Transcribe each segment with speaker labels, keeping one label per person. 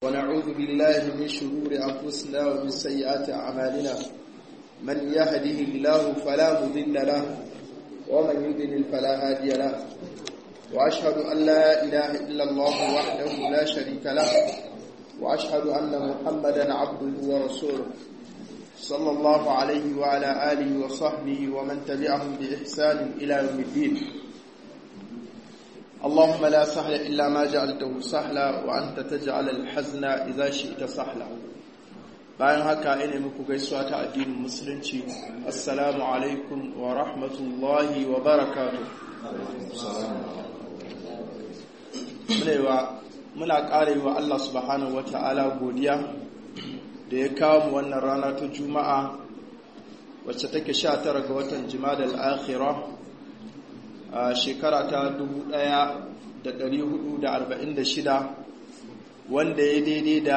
Speaker 1: ونعوذ بالله من شرور أنفسنا ومن سيئات أعمالنا من يهده الله فلا مضل له ومن يضلل فلا هادي له وأشهد أن لا إله إلا الله وحده لا شريك له وأشهد أن محمدا عبده ورسوله صلى الله عليه وعلى آله وصحبه ومن تبعهم بإحسان إلى يوم الدين اللهم لا سهل إلا ما جعلته سهلا وأنت تجعل الحزن إذا شئت سهلا bayan haka ina muku gaisuwa ta addinin musulunci assalamu alaikum wa rahmatullahi wa barakatuh muna ƙare wa Allah subhanahu wata'ala godiya da ya kawo mu wannan rana ta juma'a wacce take 19 ga watan jimadal akhirah a shekara ta 1446 wanda ya daidai da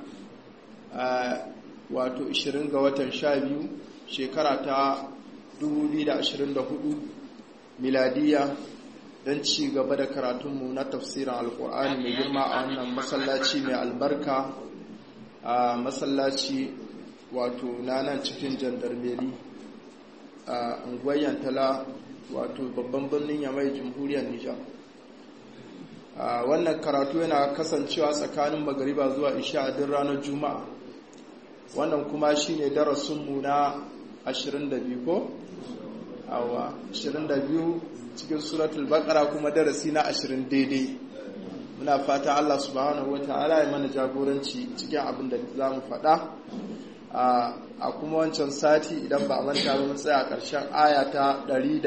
Speaker 1: wato 20 ga watan 12 shekara ta 2024 miladiya don ci gaba da karatunmu na tafsirin alkur'ani mai girma a wannan masallaci mai albarka a masallaci wato na nan cikin jandarmeri a unguwar yantala wato babban birnin yamai jamhuriyar nijar wannan karatu yana kasancewa tsakanin magariba zuwa isha a din ranar juma'a wannan kuma shine darasinmu na 22 ko? awa 22 cikin suratul baqara kuma darasi na 20 daidai muna fata Allah subhanahu wata'ala ya mana jagoranci cikin abin da za mu faɗa a kuma wancan sati idan ba a manta ba mun tsaya ƙarshen aya ta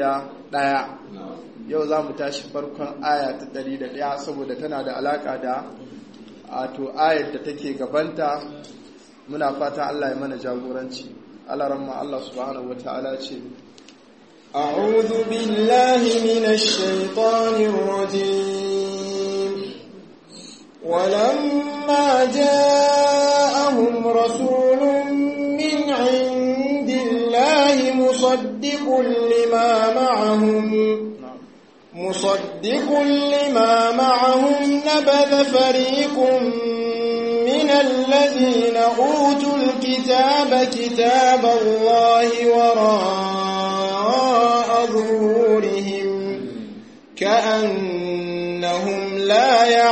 Speaker 1: 101 yau za mu tashi farkon aya ta 101 saboda tana da alaka da ato ayar da take gabanta muna fata Allah ya mana jagoranci Allah ramma Allah subhanahu wata'ala ce
Speaker 2: أعوذ بالله من الشيطان الرجيم ولما جاءهم رسول من عند الله مصدق لما معهم مصدق لما معهم نبذ فريق من الذين أوتوا الكتاب كتاب الله وراء ظهورهم كأنهم لا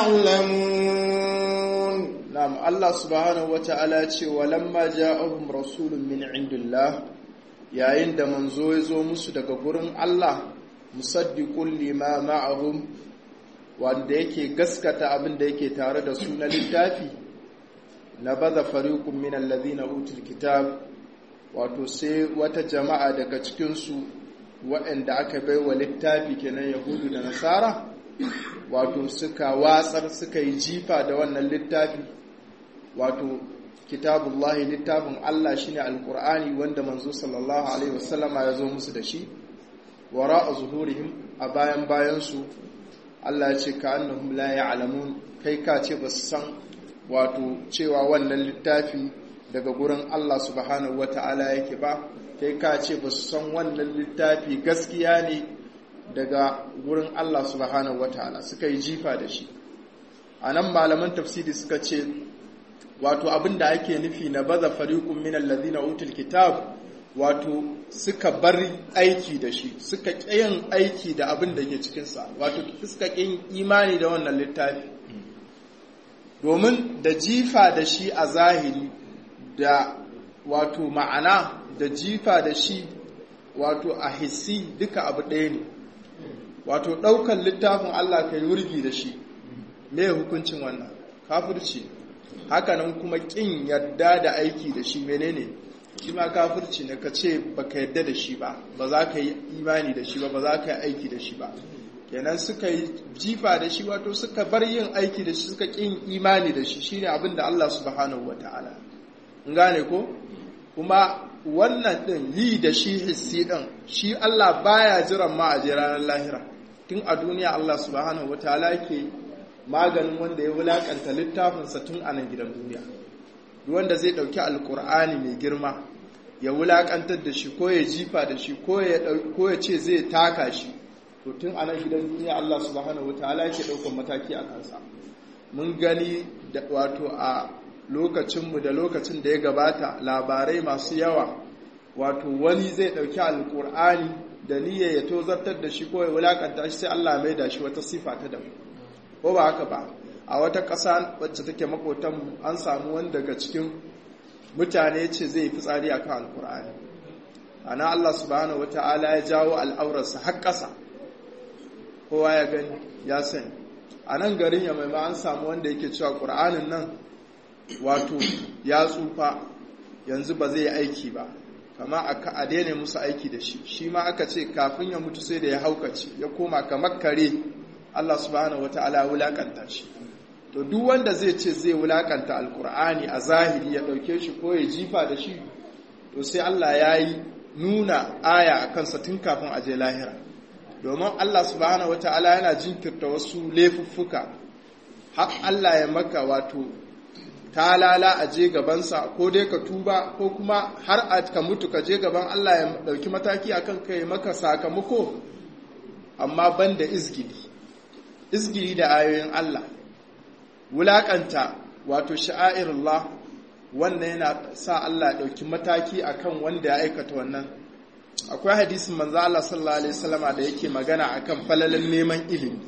Speaker 2: يعلمون
Speaker 1: نعم الله سبحانه وتعالى ولما جاءهم رسول من عند الله yayin da manzo ya zo musu daga gurin Allah musaddiqul lima ma'ahum wanda yake gaskata abin da yake tare da su na littafi na baza fariqun min alladhina utul kitab wato sai wata jama'a daga cikin su waɗanda aka baiwa littafi kenan yahudu da nasara wato suka watsar suka yi jifa da wannan littafi wato kitabullahi littafin Allah shine alqur'ani wanda manzo sallallahu alaihi wasallama ya zo musu da shi wara a zuhurihim a bayan bayansu Allah ya ce ka annahum la ya'lamun kai ka ce ba su san wato cewa wannan littafi daga gurin Allah subhanahu wata'ala yake ba kai ka ce ba su san wannan littafi gaskiya ne daga gurin Allah subhanahu wata'ala suka yi jifa da shi a nan malaman tafsiri suka ce wato abin da ake nufi na baza fariqun min alladhina utul kitab wato suka bar aiki da shi suka ƙayin aiki da abin da ke cikinsa wato suka ƙin imani da wannan littafi domin da jifa da shi a zahiri da wato ma'ana da jifa da shi wato a hissi duka abu ɗaya ne wato ɗaukan littafin Allah ka yi wurgi da shi me hukuncin wannan kafirci hakanan kuma ƙin yadda da aiki da shi menene shi ma kafirci ne ka ce ba ka yadda da shi ba ba za ka yi imani da shi ba ba za ka yi aiki da shi ba kenan suka yi jifa da shi wato suka bar yin aiki da shi suka ƙin imani da shi shine abin da Allah subhanahu wata'ala in gane ko kuma wannan din yi da shi hissi din shi Allah baya jiran ma a ranar lahira tun a duniya Allah subhanahu wata'ala yake maganin wanda ya wulakanta littafinsa tun a nan gidan duniya wanda zai ɗauki alkur'ani mai girma ya wulaƙantar da shi ko ya jifa da shi ko ya ce zai taka shi to tun a nan gidan duniya Allah subhanahu wataala yake ɗaukar mataki a kansa mun gani wato a lokacinmu da lokacin da ya gabata labarai masu yawa wato wani zai ɗauki alƙur'ani da niyyar ya tozartar da shi ko ya wulakanta shi sai Allah mai da shi wata sifa ta daban ko ba haka ba a wata ƙasa wacce take makotanmu an samu wani daga cikin mutane ce zai fi tsari a kan alkur'ani ana Allah subhanahu wata'ala ya jawo al'aurarsa har ƙasa kowa ya gani ya sani a nan garin ya mai an samu wanda yake cewa ƙur'anin nan wato ya tsufa yanzu ba zai yi aiki ba kama a daina musu aiki da shi shi ma aka ce kafin ya mutu sai da ya haukace ya koma kamar kare Allah subhanahu wata'ala ya wulakanta shi to duk wanda zai ce zai wulakanta alkur'ani a zahiri ya dauke shi ko ya jifa da shi to sai Allah ya yi nuna aya a kansa tun kafin a je lahira domin Allah subhanahu wata'ala yana jinkirta wasu laifuffuka har Allah ya maka wato talala a je gabansa ko dai ka tuba ko kuma har a ka mutu ka je gaban Allah ya dauki mataki akan kai maka sakamako amma banda izgili izgili da ayoyin Allah wulakanta wato sha'airullah wannan yana sa Allah ya dauki mataki akan wanda ya aikata wannan akwai hadisin manzo Allah sallallahu alaihi wasallama da yake magana akan falalan neman ilimi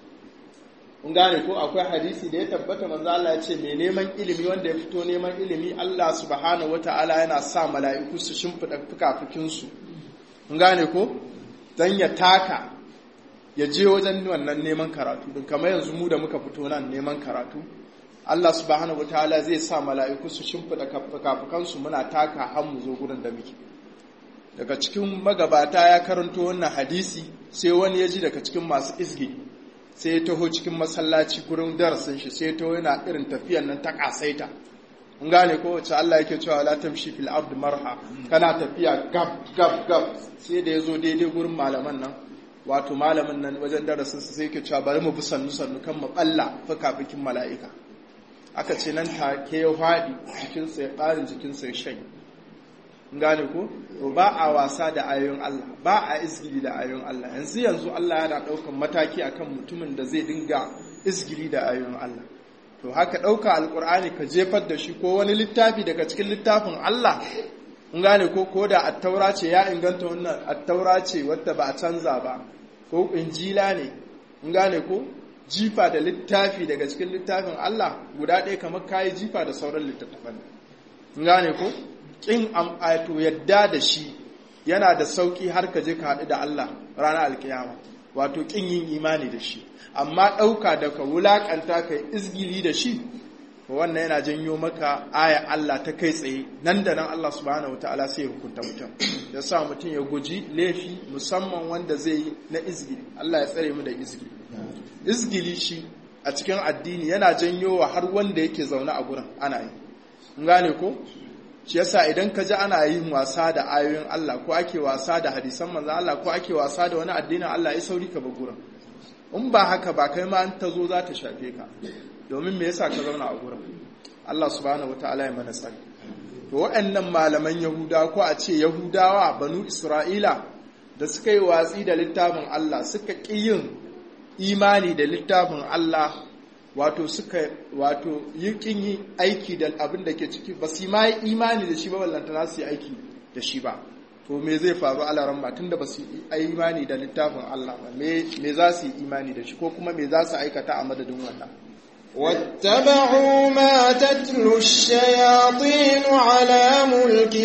Speaker 1: kun gane ko akwai hadisi da ya tabbata manzo Allah ya ce mai neman ilimi wanda ya fito neman ilimi Allah subhanahu wataala yana sa mala'iku su shimfida fukafukin su kun gane ko dan ya taka ya je wajen wannan neman karatu din kamar yanzu mu da muka fito nan neman karatu Allah subhanahu wataala zai sa mala'iku su shimfida fukafukan su muna taka har mu zo gurin da muke daga cikin magabata ya karanto wannan hadisi sai wani ya ji daga cikin masu izgi sai ya taho cikin masallaci gurin darasin shi sai ya taho yana irin tafiyan nan ta kasaita mun gane ko wacce Allah yake cewa la tamshi fil ard marha kana tafiya gab gab gab sai da yazo daidai gurin malaman nan wato malamin nan wajen darasin sa sai yake cewa bari mu bi sannu sannu kan mu balla fuka-fukin mala'ika aka ce nan take ya fadi cikin sa ya ƙarin jikin sa ya shanye gane ko to ba a wasa da ayoyin Allah ba a izgili da ayoyin Allah yanzu yanzu Allah yana daukan mataki akan mutumin da zai dinga izgili da ayoyin Allah to haka dauka alkur'ani ka jefar da shi ko wani littafi daga cikin littafin Allah kun gane ko ko da attaura ce ya inganta wannan attaura ce wadda ba a canza ba ko injila ne kun gane ko jifa da littafi daga cikin littafin Allah guda ɗaya kamar kayi jifa da sauran littattafan kun gane ko ƙin am'ato yadda da shi yana da sauƙi har ka je ka haɗu da Allah ranar alkiyama wato ƙin yin imani da shi amma ɗauka da ka wulaƙanta ka izgili da shi wannan yana janyo maka aya Allah ta kai tsaye nan da nan Allah subhanahu wa ta'ala sai ya hukunta mutum ya sa mutum ya guji laifi musamman wanda zai yi na izgili Allah ya tsare mu da izgili izgili shi a cikin addini yana janyo wa har wanda yake zaune a gurin ana yi gane ko shi yasa idan ka ji ana yin wasa da ayoyin Allah ko ake wasa da hadisan manzo Allah ko ake wasa da wani addinin Allah ya sauri ka gurin in ba haka ba kai ma an ta zo za ta shafe ka domin me yasa ka zauna a gurin Allah subhanahu wataala ya mana tsari to waɗannan malaman Yahuda ko a ce Yahudawa banu Isra'ila da suka yi watsi da littafin Allah suka ƙi yin imani da littafin Allah wato suka wato yi kin yi aiki da abin da ke ciki ba su ma yi imani da shi ba ballantana su yi aiki da shi ba to me zai faru a laran ba tunda ba su yi imani da littafin Allah ba me za su yi imani da shi ko kuma me za su aikata a madadin wannan
Speaker 2: واتبعوا ما تتلو الشياطين على ملك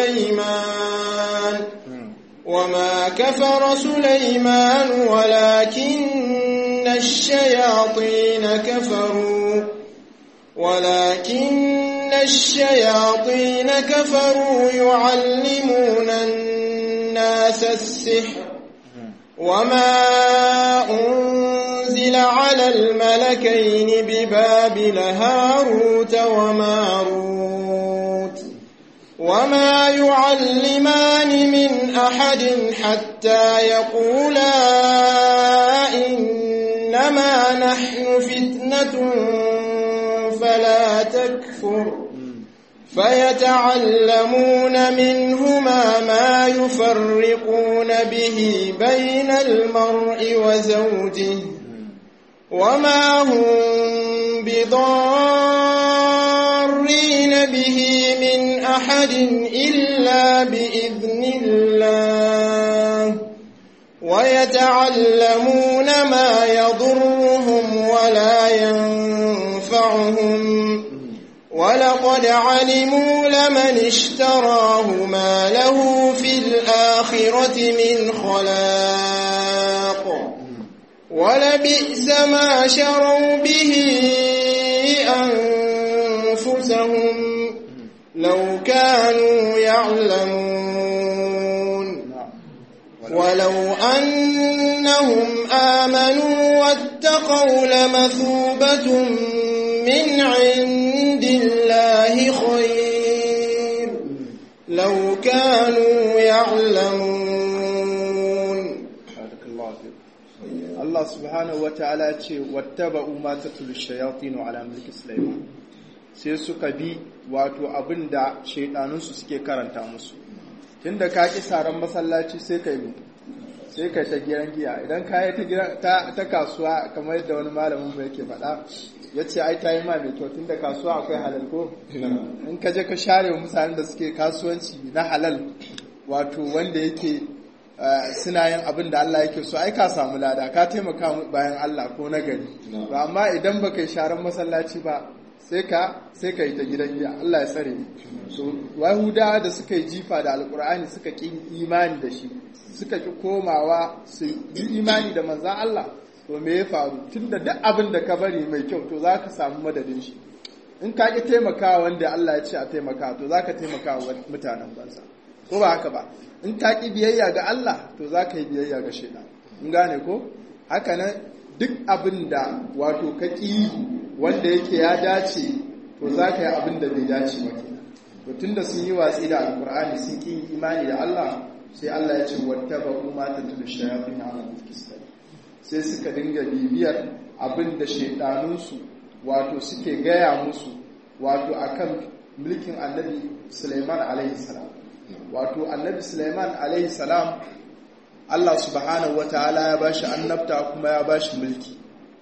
Speaker 2: سليمان وما كفر سليمان ولكن الشياطين كفروا ولكن الشياطين كفروا يعلمون الناس السحر وما أنزل على الملكين ببابل هاروت وماروت وما يعلمان من أحد حتى يقولا إنما نحن فتنة فلا تكفر فيتعلمون منهما ما يفرقون به بين المرء وزوجه وما هم بضارين به من أحد إلا بإذن الله ويتعلمون ما يضرهم ولا ينفعهم ولقد علموا لمن اشتراه ما له في الآخرة من خلاق ولبئس ما شروا به أنفسهم لو كانوا يعلمون ولو أنهم آمنوا واتقوا لمثوبة من عند الله خير لو كانوا يعلمون
Speaker 1: Allah subhanahu wata'ala ce wattaba'u ma tatlu shayatin ala mulki Sulaiman sai suka bi wato abinda shaidanunsu suke karanta musu tunda ka ki saran masallaci sai kai ne sai kai ta gidan giya idan ka yi ta ta kasuwa kamar yadda wani malamin mu yake faɗa ya ce ai ta yi ma mai kyau tunda kasuwa akwai halal ko in ka je ka share wa mutanen da suke kasuwanci na halal wato wanda yake suna yin abin da Allah yake so ai ka samu lada ka taimaka bayan Allah ko na gari ba amma idan ba kai sharan masallaci ba sai ka sai ka yi ta gidan giya Allah ya tsare ni so wahuda da suka yi jifa da alkur'ani suka ki imani da shi suka ki komawa su yi imani da manzan Allah to me ya faru tunda duk abin da ka bari mai kyau to za ka samu madadin shi in ka ki taimakawa wanda Allah ya ce a taimaka to za ka taimaka wa mutanen banza ko ba haka ba in ka ƙi biyayya ga Allah to za ka yi biyayya ga shaidan in gane ko haka nan duk abin da wato ka ƙi wanda yake ya dace to za ka yi abin da bai dace ba kenan to tunda sun yi watsi da alkur'ani sun ƙi imani da Allah sai Allah ya ce wattaba umma tatul shayatin ala mulki sai suka dinga bibiyar abin da shaidanunsu wato suke gaya musu wato akan mulkin annabi Sulaiman alaihi salam wato annabi Sulaiman alaihi salam Allah subhanahu wataala ya bashi annabta kuma ya bashi mulki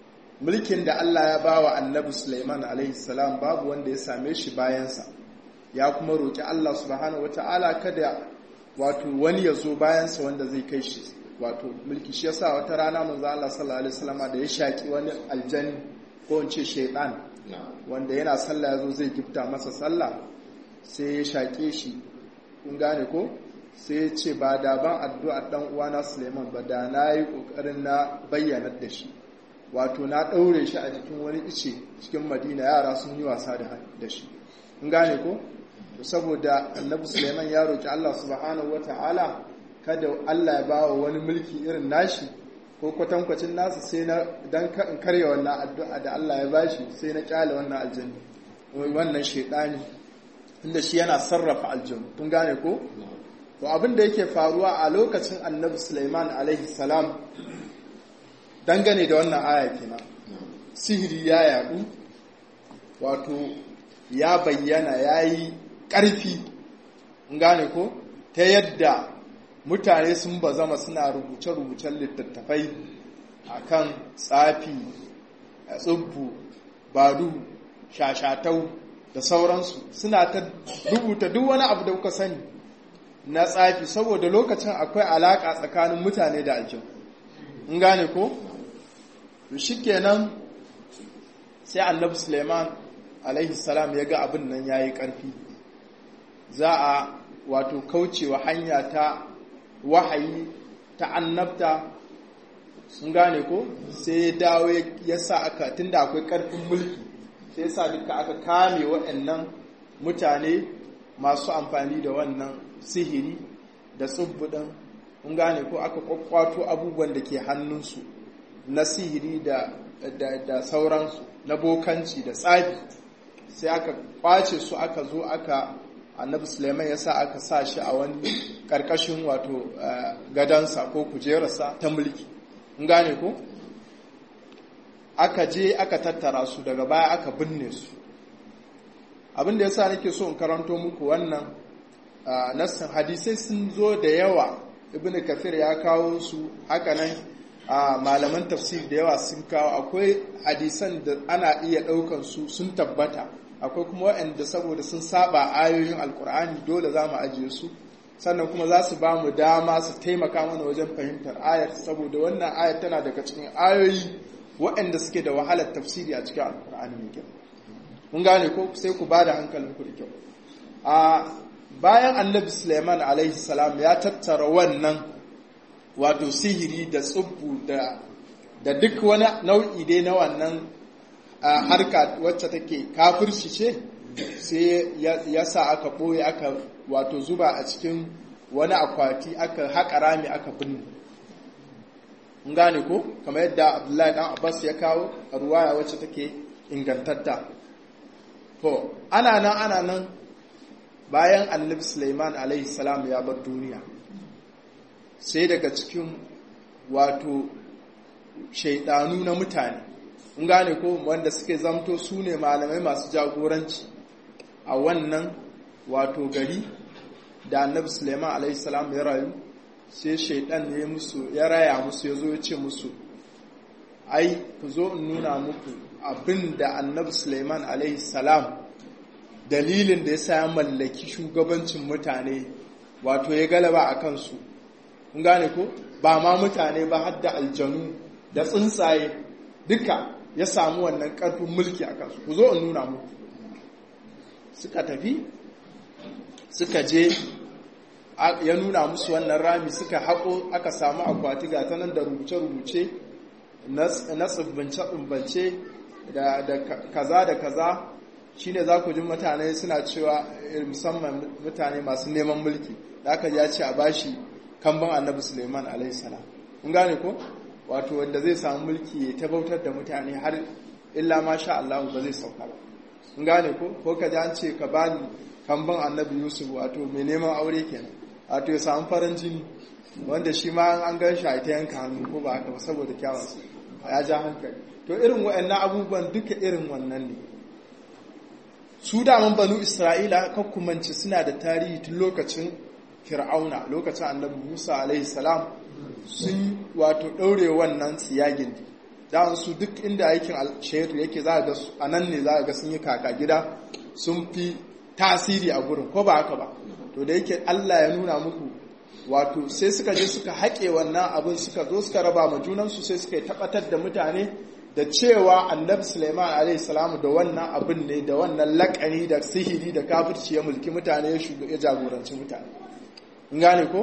Speaker 1: mulkin da Allah ya bawa annabi Sulaiman alaihi salam babu wanda ya same shi bayansa ya kuma roki Allah subhanahu wataala kada wato wani ya zo bayansa wanda zai kai shi wato mulki shi yasa wata rana manzo Allah sallallahu alaihi wasallam da ya shaki wani aljanni ko in ce shaytan wanda yana sallah yazo zai gifta masa sallah sai ya shake shi kun gane ko sai ya ce ba da ban addu'ar dan uwana Suleiman ba da na yi kokarin na bayyana da shi wato na daure shi a jikin wani ice cikin Madina yara sun yi wasa da shi kun gane ko to saboda Annabi Suleiman ya roki Allah subhanahu wataala kada Allah ya bawa wani mulki irin nashi ko kwatankwacin nasa sai na dan in karya wannan addu'a da Allah ya bashi sai na kyale wannan aljanni wannan shedani inda shi yana sarrafa aljannu kun gane ko to abin da yake faruwa a lokacin annabi Sulaiman alaihi salam dangane da wannan aya kenan sihiri ya yadu wato ya bayyana yayi ƙarfi kun gane ko ta yadda mutane sun bazama suna rubuce-rubucen littattafai akan tsafi tsubbu badu shashatau da sauransu suna ta rubuta duk wani abu da kuka sani na tsafi saboda lokacin akwai alaka tsakanin mutane da aljin in gane ko shikenan sai annabi suleiman alaihi salam ya ga abin nan yayi karfi za a wato kaucewa hanya ta wahayi ta annabta sun gane ko sai ya dawo ya sa aka tunda akwai karfin mulki sai sa duka aka kame waɗannan mutane masu amfani da wannan sihiri da tsubbuɗin kun gane ko aka kwakwato abubuwan da ke hannunsu na sihiri da, da, sauransu na bokanci da tsafi sai aka kwace su aka zo aka annabi suleiman ya sa aka sa shi a wani ƙarƙashin wato gadansa ko kujerarsa ta mulki kun gane ko aka je aka tattara su daga baya aka binne su abin da yasa nake so in karanto muku wannan nassin hadisai sun zo da yawa ibn kafir ya kawo su haka nan a malaman tafsir da yawa sun kawo akwai hadisan da ana iya ɗaukan su sun tabbata akwai kuma waɗanda saboda sun saba ayoyin alkur'ani dole za mu ajiye su sannan kuma za su ba mu dama su taimaka mana wajen fahimtar ayar saboda wannan ayar tana daga cikin ayoyi waɗanda suke da wahalar tafsiri a cikin alkur'ani mai kyau mun gane ko sai ku ba da hankalin ku da kyau a bayan annabi suleiman alaihi salam ya tattara wannan wato sihiri da tsubbu da da duk wani nau'i dai na wannan harka wacce take kafirci ce sai ya sa aka ɓoye aka wato zuba a cikin wani akwati aka haƙa rami aka binne mun gane ko kamar yadda abdullahi dan abbas ya kawo a ruwaya wacce take ingantatta to ana nan ana nan bayan annabi suleiman alaihi salam ya bar duniya sai daga cikin wato shaidanu na mutane mun gane ko wanda suke zamto su ne malamai masu jagoranci a wannan wato gari da annabi suleiman alaihi salam ya rayu sai shaidan ne musu ya raya musu ya zo ya ce musu ai ku zo in nuna muku abin da annabi suleiman alaihi salam dalilin da ya sa ya mallaki shugabancin mutane wato ya galaba a kansu kun gane ko ba ma mutane ba har da aljanu da tsuntsaye duka ya samu wannan karfin mulki a kansu ku zo in nuna muku suka tafi suka je ya nuna musu wannan rami suka haƙo aka samu akwati ga ta nan da rubuce-rubuce na tsibbance-tsibbance da kaza da kaza shine za ku ji mutane suna cewa musamman mutane masu neman mulki da aka ya ce a bashi kamban annabi suleiman alaihissalam kun gane ko wato wanda zai samu mulki ya tabautar da mutane har illa ma sha Allah ba zai sauka ba kun gane ko ko ka ji an ce ka bani kamban annabi yusuf wato mai neman aure kenan wato ya samu farin jini wanda shi ma an gan shi a ta yanka hannu ko ba haka ba saboda kyawunsa ya ja hankali to irin waɗannan abubuwan duka irin wannan ne su daman banu isra'ila kakkumanci suna da tarihi tun lokacin fir'auna lokacin annabi musa alaihi salam sun wato ɗaure wannan tsiyagin da su duk inda aikin alshaitu yake za a ga a nan ne za a ga sun yi kaka gida sun fi tasiri a gurin ko ba haka ba to da yake allah ya nuna muku wato sai suka je suka haƙe wannan abin suka zo suka raba ma junansu sai suka yi tabbatar da mutane da cewa annabi suleiman alaihi salamu da wannan abin ne da wannan laƙani da sihiri da kafirci ya mulki mutane ya jagoranci mutane in gane ko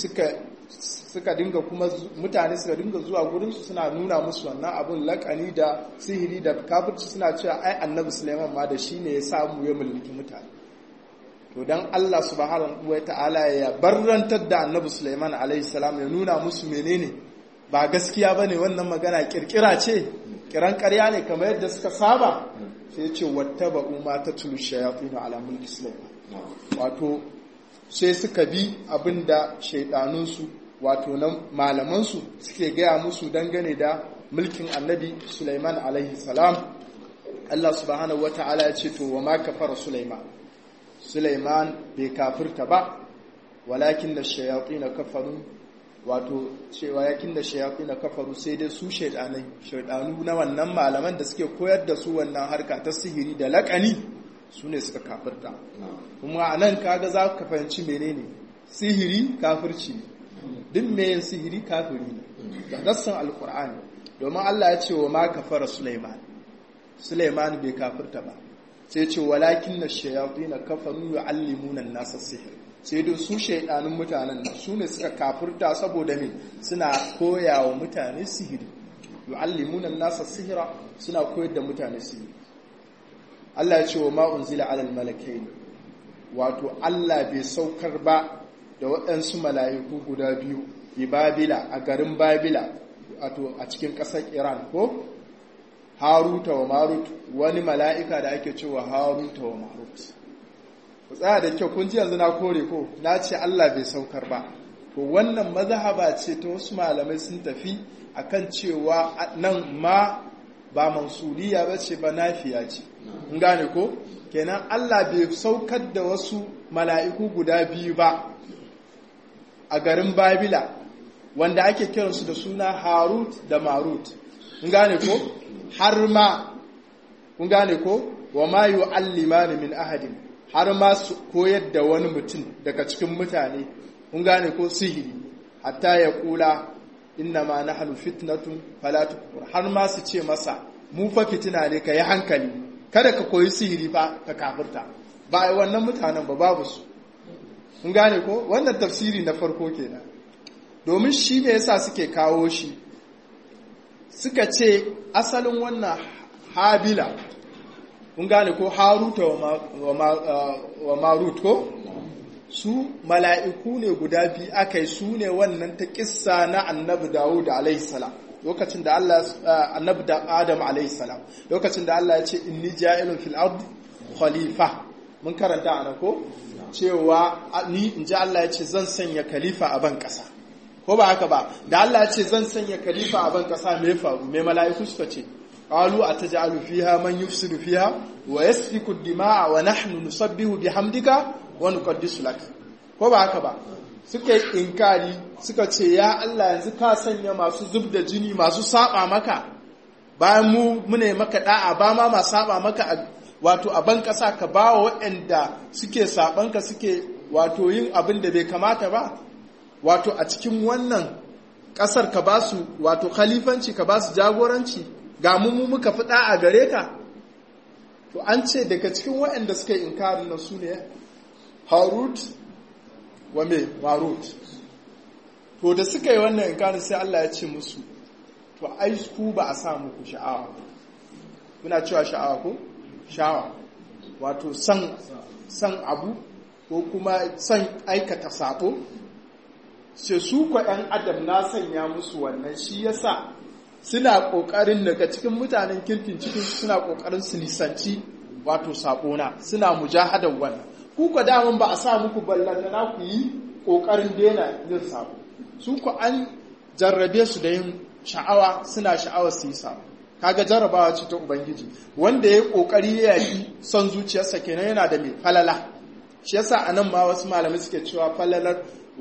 Speaker 1: suka dinga kuma mutane suka dinga zuwa gurinsu suna nuna musu wannan abin laƙani da sihiri da kafirci suna cewa ai annabi suleiman ma da shi ne ya samu ya mulki mutane to dan Allah subhanahu wa ta'ala ya barrantar da annabi suleiman alaihi salam ya nuna musu menene ba gaskiya bane wannan magana kirkira ce kiran ƙarya ne kamar yadda suka saba sai ce wata ba'u ma ta tulu shayafinu ala mulki sulaiman wato sai suka bi abinda shaidanunsu wato na malamansu suke gaya musu dangane da mulkin annabi sulaiman alaihi salam Allah subhanahu wa ta'ala ya ce to wa ma kafara sulaiman sulaiman bai kafirta ba walakin da shayatin kafaru wato cewa yakin da shayafi na kafaru sai dai su shaidanai shaidanu na wannan malaman da suke koyar da su wannan harka ta sihiri da lakani su ne suka kafirta kuma a nan kaga za ka fahimci menene sihiri kafirci duk mai sihiri kafiri ne da nassan alkur'ani domin Allah ya ce wa ma kafara Sulaiman Sulaiman bai kafirta ba sai ce walakin na shayafi na kafaru yu'allimuna an-nasa sihir sai dai su shaidanun mutanen nan su ne suka kafurta saboda me suna koya wa mutane sihiri yu'allimuna nasa sihira suna koyar da mutane sihiri Allah ya ce wa ma unzila alal malakain wato Allah bai saukar ba da waɗansu mala'iku guda biyu bi Babila a garin Babila wato a cikin ƙasar Iran ko Haruta wa Marut wani mala'ika da ake cewa Haruta wa Marut ku tsaya da kyau kun ji yanzu na kore ko na ce Allah bai saukar ba to wannan mazhaba ce ta wasu malamai sun tafi akan cewa nan ma ba mansuliya ba ce ba nafiya ce in gane ko kenan Allah bai saukar da wasu mala'iku guda biyu ba a garin Babila wanda ake kiransu da suna harut da marut kun gane ko har ma kun gane ko wa ma yu'allimani min ahadin har ma su koyar da wani mutum daga cikin mutane kun gane ko sihiri hatta ya kula inna ma nahnu fitnatun fala tukfur har ma su ce masa mu fa fitina ne ka yi hankali kada ka koyi sihiri fa ka kafirta ba ai wannan mutanen ba babu su kun gane ko wannan tafsiri na farko kenan domin shi ne yasa suke kawo shi suka ce asalin wannan habila kun gane ko haruta wa marut ko su mala'iku ne guda biyu aka yi su ne wannan ta kissa na annabi dawud alaihissalam lokacin da Allah annabi da adam alaihissalam lokacin da Allah ya ce inni ja'ilun fil ard khalifa mun karanta ana ko cewa ni in ji Allah ya ce zan sanya khalifa a ban kasa ko ba haka ba da Allah ya ce zan sanya khalifa a ban kasa me faru me mala'iku suka ce قالوا أتجعل فيها من يفسد فيها ويسفك الدماء ونحن نسبح بحمدك ونقدس لك ko ba haka ba suka yi inkari suka ce ya Allah yanzu ka sanya masu zub da jini masu saba maka bayan mu mune maka da'a ba ma ma saba maka wato a ban kasa ka ba wa waɗanda suke sabanka suke wato yin abin da bai kamata ba wato a cikin wannan ƙasar ka ba su wato khalifanci ka ba su jagoranci ga mu muka fi a gare ka to an ce daga cikin waɗanda suka yi inkarin nan su ne harut wa me marut to da suka yi wannan inkarin sai Allah ya ce musu to ai ku ba a sa muku sha'awa muna cewa sha'awa ko sha'awa wato san san abu ko kuma san aikata sabo sai su ko ɗan adam na sanya musu wannan shi yasa suna ƙoƙarin daga cikin mutanen kirkin cikin suna ƙoƙarin su nisanci wato saƙona suna mujahadar wannan ku ku daman ba a sa muku ballanta na ku yi ƙoƙarin daina yin saƙo su ku an jarrabe su da yin sha'awa suna sha'awar su yi saƙo kaga jarrabawa ce ta ubangiji wanda ya yi ƙoƙari ya yi son zuciyarsa kenan yana da mai falala shi yasa a nan ma wasu malamai suke cewa falalar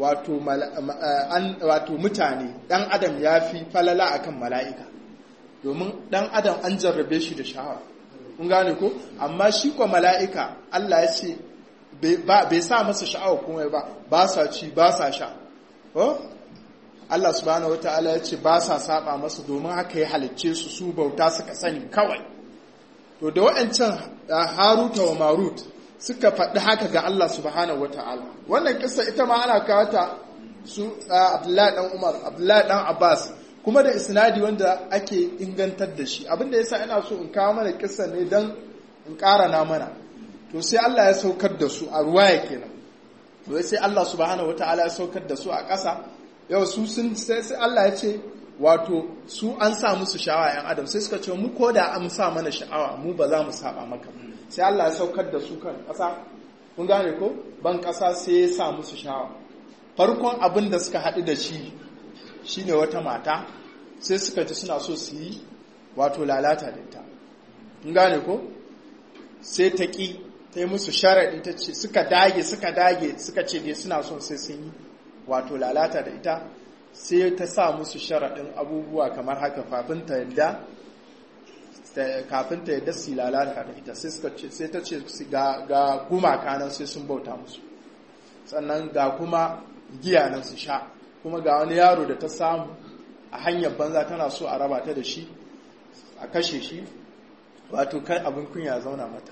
Speaker 1: wato mutane ɗan adam ya fi falala akan mala'ika domin ɗan adam an jarrabe shi da sha'awa kun gane ko amma shi kwa mala'ika Allah ya ce bai sa masa sha'awa kuma ba ba sa ci ba sa sha Allah subhanahu wa ta'ala ya ce ba sa saba masa domin haka ya halicce su su bauta suka sani kawai to da waɗancan haruta wa marut suka faɗi haka ga Allah subhanahu wa ta'ala wannan kisa ita ma ana kawata su abdullahi ɗan umar abdullahi ɗan abbas kuma da isnadi wanda ake ingantar da shi abinda yasa ina so in kawo mana kisa ne don in ƙara na mana to sai Allah ya saukar da su a ruwaya kenan to sai Allah subhanahu wa ta'ala ya saukar da su a ƙasa yau su sun sai Allah ya ce wato su an sa musu sha'awa yan adam sai suka ce mu ko da an sa mana sha'awa mu ba za mu saba maka sai Allah ya saukar da su kan ƙasa kun gane ko ban ƙasa sai ya sa musu sha'awa farkon abin da suka haɗu da shi shine wata mata sai suka ji suna so su yi wato lalata da ita kun gane ko sai ta ƙi ta yi musu sharaɗi ta ce suka dage suka dage suka ce dai suna son sai sun yi wato lalata da ita sai ta sa musu sharaɗin abubuwa kamar haka kafin ta yadda kafin ta yadda su lalata da ita sai ta ce ga gumaka nan sai sun bauta musu sannan ga kuma giya nan su sha kuma ga wani yaro da ta samu a hanyar banza tana so a raba ta da shi a kashe shi wato kan abin kunya zauna mata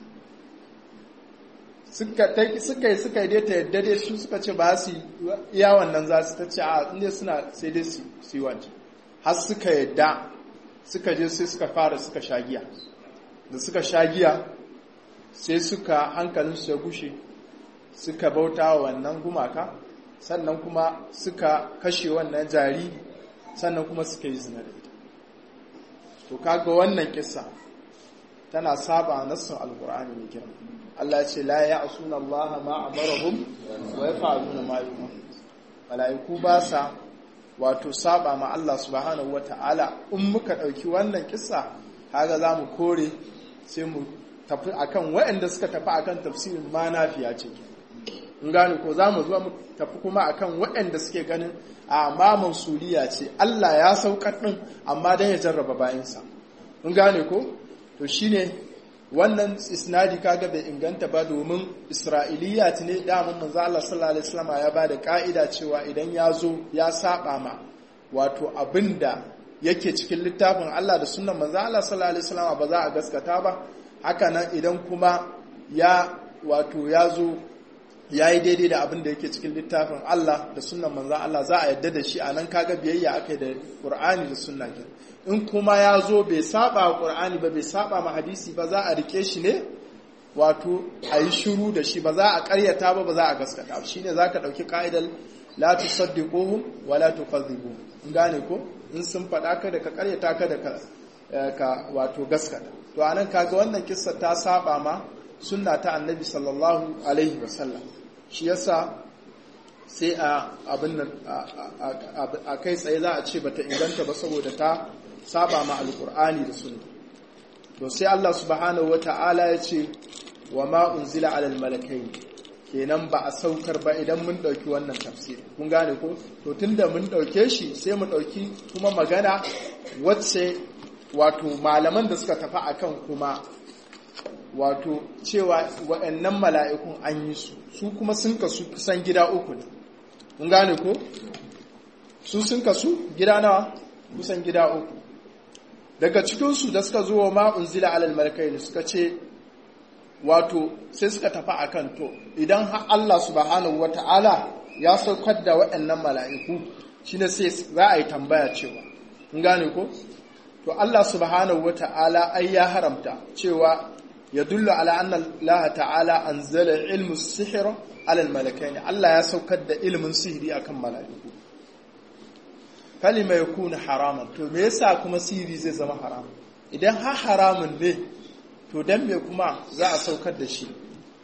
Speaker 1: suka yi suka yi dai ta yadda dai su suka ce ba su iya wannan za su ta ce a inda suna sai dai su yi wancan har suka yadda suka je sai suka fara suka sha giya da suka sha giya sai suka hankalinsu ya gushe suka bauta wa wannan gumaka sannan kuma suka kashe wannan jari sannan kuma suka yi zina da ita to kaga wannan kissa tana saba nassin alkur'ani mai girma Allah ya ce la ya'suna Allah ma amarahum wa yaf'aluna ma yu'mar malaiku ba sa wato saba ma Allah subhanahu wata'ala in muka dauki wannan kissa kaga zamu kore sai mu tafi akan waɗanda suka tafi akan tafsirin ma nafiya ce in gane ko za mu zuwa mu tafi kuma akan waɗanda suke ganin a ma mansuliya ce Allah ya saukar ɗin amma dan ya jarraba bayansa in gane ko to shine wannan isnadi kaga bai inganta ba domin isra'iliya ne daman manzo Allah sallallahu alaihi wasallam ya bada ka'ida cewa idan ya zo ya saba ma wato abinda yake cikin littafin Allah da sunnan manzo Allah sallallahu alaihi wasallam ba za a gaskata ba haka nan idan kuma ya wato ya zo ya yi daidai da abin da yake cikin littafin Allah da sunnan manzo Allah za a yadda da shi a nan kaga biyayya aka yi da Qur'ani da sunna kenan in kuma ya zo bai saba wa ƙur'ani ba bai saba ma hadisi ba za a rike shi ne wato a yi shiru da shi ba za a ƙaryata ba ba za a gaskata shi ne za ka ɗauki ƙa'idar la tu saddiquhum wa la tuqadhibuhum in gane ko in sun faɗa ka da ka ƙaryata ka da ka wato gaskata to anan kaga wannan kissa ta saba ma sunna ta annabi sallallahu alaihi wasallam shi yasa sai a abin nan a kai tsaye za a ce bata inganta ba saboda ta saba ma alkur'ani da sunna to sai Allah subhanahu wata'ala ya ce wa ma unzila alal malakai kenan ba a saukar ba idan mun dauki wannan tafsir kun gane ko to tunda mun dauke shi sai mu dauki kuma magana wacce wato malaman da suka tafi akan kuma wato cewa waɗannan mala'ikun an yi su su kuma sun kasu kusan gida uku ne kun gane ko su sun kasu gida nawa kusan gida uku daga cikinsu da suka zo wa ma'un zila alal malakai suka ce wato sai suka tafi a kan to idan Allah subhanahu wa ta'ala ya saukar da waɗannan mala'iku shi ne sai za a yi tambaya cewa kun gane ko to Allah subhanahu wa ta'ala ai ya haramta cewa ya dulla ala anna Allah ta'ala anzala ilmu sihir alal malakai Allah ya saukar da ilimin sihiri akan mala'iku kalima ya kuna haraman to me yasa kuma sihiri zai zama haram idan ha haramun ne to dan me kuma za a saukar da shi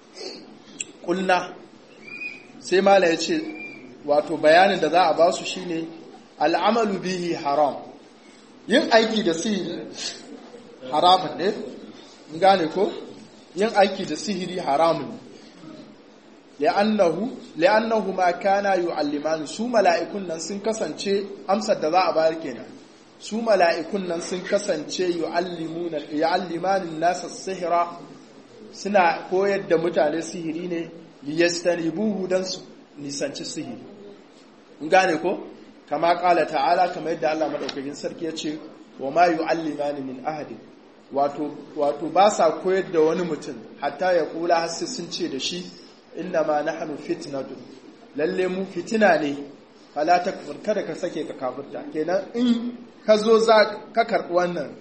Speaker 1: kulna sai mala ya ce wato bayanin da za a ba su shine al'amalu bihi haram yin aiki da sihiri haramun ne gane ko yin aiki da sihiri haramun li'annahu li'annahu ma kana yu'allimani su mala'ikun nan sun kasance amsar da za a bayar kenan su mala'ikun nan sun kasance yu'allimuna yu'allimani nasa sihira suna koyar da mutane sihiri ne liyastanibuhu dan su nisanci sihiri gane ko kama kala ta'ala kamar yadda Allah madaukakin sarki ya ce wa ma yu'allimani min ahadin wato wato ba sa koyar da wani mutum hatta ya kula har sai sun ce da shi inna ma nahnu fitnatu lalle mu fitina ne fala takfur kada ka sake ka kafirta kenan in ka zo za ka karbi wannan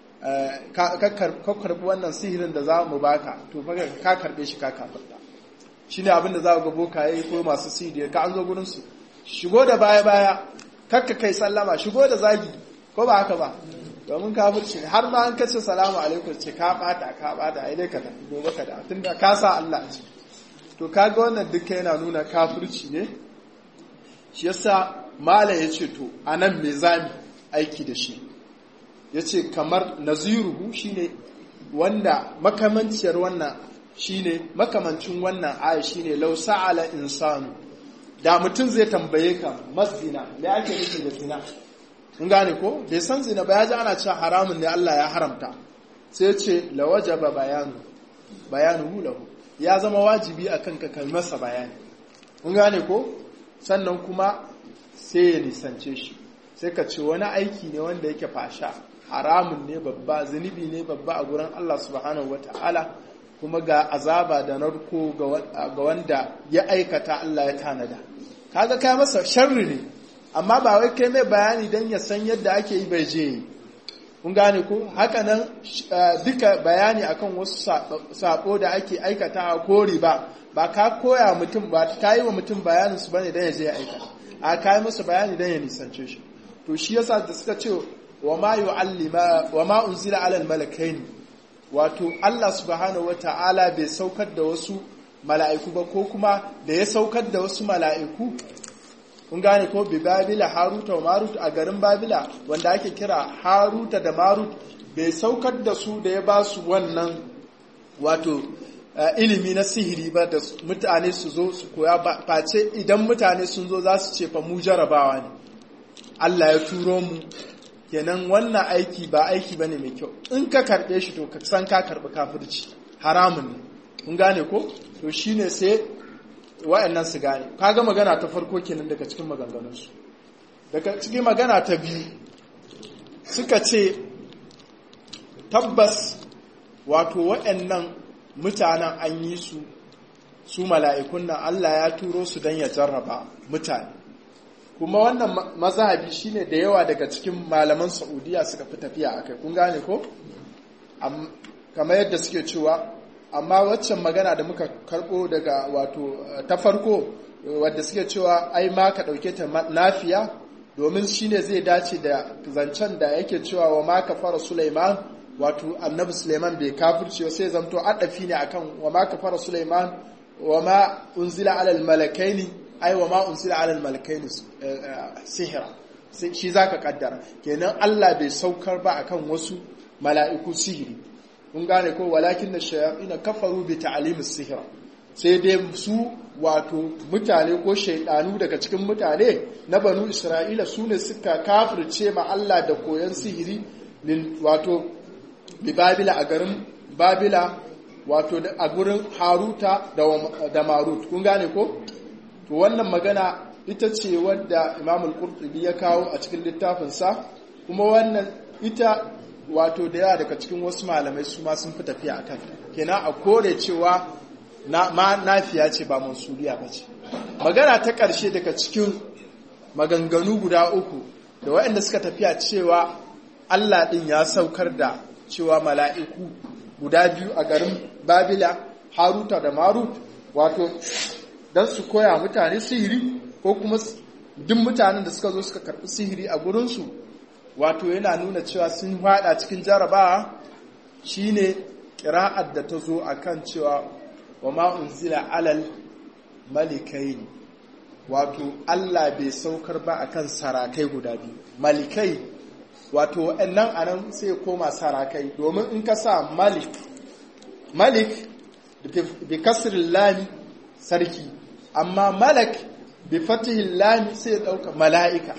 Speaker 1: ka karbi wannan sihirin da za mu baka to fa ka karbe shi ka kafirta shine abin da za ga bokaye ko masu sihiri ka an zo gurin su shigo da baya baya kakka kai sallama shigo da zagi ko ba haka ba domin kafirci har ma an kace salamu alaikum ce ka bata ka bata ai dai ka tafi gobe ka da tunda ka sa Allah ce to kaga wannan duka yana nuna kafirci ne shi yasa mala ya ce to anan me zami aiki da shi ya ce kamar naziruhu shine wanda makamanciyar wannan shine makamancin wannan aya shine law sa'ala insanu da mutum zai tambaye ka maszina me ake nufi da zina kun gane ko bai san zina ba ya ji ana cewa haramun ne Allah ya haramta sai ce la wajaba bayanu bayanu lahu ya zama wajibi akan ka kai masa bayani kun gane ko sannan kuma sai ya nisance shi sai ka ce wani aiki ne wanda yake fasha haramun ne babba zunubi ne babba a gurin Allah subhanahu wata'ala kuma ga azaba da narko ga wanda ya aikata Allah ya tanada kaga kai masa sharri ne amma ba wai kai mai bayani don ya san yadda ake yi bai je kun gane ko haka nan duka bayani akan wasu sabo da ake aikata a kori ba ba ka koya mutum ba ka yi wa mutum bayanin su bane don ya je ya aikata a ka yi musu bayani don ya nisance shi to shi yasa da suka ce wa ma yu'allima wa ma unzila alal malakaini wato Allah subhanahu wata'ala bai saukar da wasu mala'iku ba ko kuma da ya saukar da wasu mala'iku kun gane ko bi babila haruta wa marut a garin babila wanda ake kira haruta da marut bai saukar da su da ya ba su wannan wato ilimi na sihiri ba da mutane su zo su koya face idan mutane sun zo za su ce fa mu jarabawa ne Allah ya turo mu kenan wannan aiki ba aiki bane mai kyau in ka karbe shi to ka san ka karbi kafirci haramun ne kun gane ko to shine sai wa'annan su gane kaga magana ta farko kenan daga cikin maganganunsu daga cikin magana ta biyu suka ce tabbas wato wa'annan mutanen an yi su su mala'ikun nan Allah ya turo su don ya jarraba mutane kuma wannan mazhabi shine da yawa daga cikin malaman Saudiya suka fi tafiya akai kun gane ko kamar yadda suke cewa amma waccan magana da muka karbo daga wato ta farko wadda suke cewa ai ma ka dauke ta nafiya domin shine zai dace da zancen da yake cewa wa ma kafara Sulaiman wato annabi Sulaiman bai kafirce sai zamto adafi ne akan wa ma kafara Sulaiman wa ma unzila alal malakaini ai wa ma unzila alal malakaini sihira shi zaka kaddara kenan Allah bai saukar ba akan wasu mala'iku sihiri kun gane ko walakin da shayatina kafaru bi ta'limis sihira sai dai su wato mutane ko shaidanu daga cikin mutane na banu Isra'ila su ne suka kafirce ma Allah da koyon sihiri wato bi Babila a garin Babila wato a gurin Haruta da Marut kun gane ko to wannan magana ita ce wadda Imam al-Qurtubi ya kawo a cikin littafinsa kuma wannan ita wato da yawa daga cikin wasu malamai su ma sun fi tafiya a kan kenan a kore cewa ma nafiya ce ba mansuliya ba ce magana ta ƙarshe daga cikin maganganu guda uku da waɗanda suka tafiya cewa Allah ɗin ya saukar da cewa mala'iku guda biyu a garin babila haruta da marut wato don su koya mutane sihiri ko kuma duk mutanen da suka zo suka karɓi sihiri a gurinsu wato yana nuna cewa sun hada cikin jarabawa shine kira'ar da ta zo akan cewa wa ma unzila alal malikaini wato Allah bai saukar ba akan sarakai guda biyu malikai wato waɗannan anan sai koma sarakai domin in ka sa malik malik bi kasrin lami sarki amma malak bi fatihin lami sai ya ɗauka mala'ika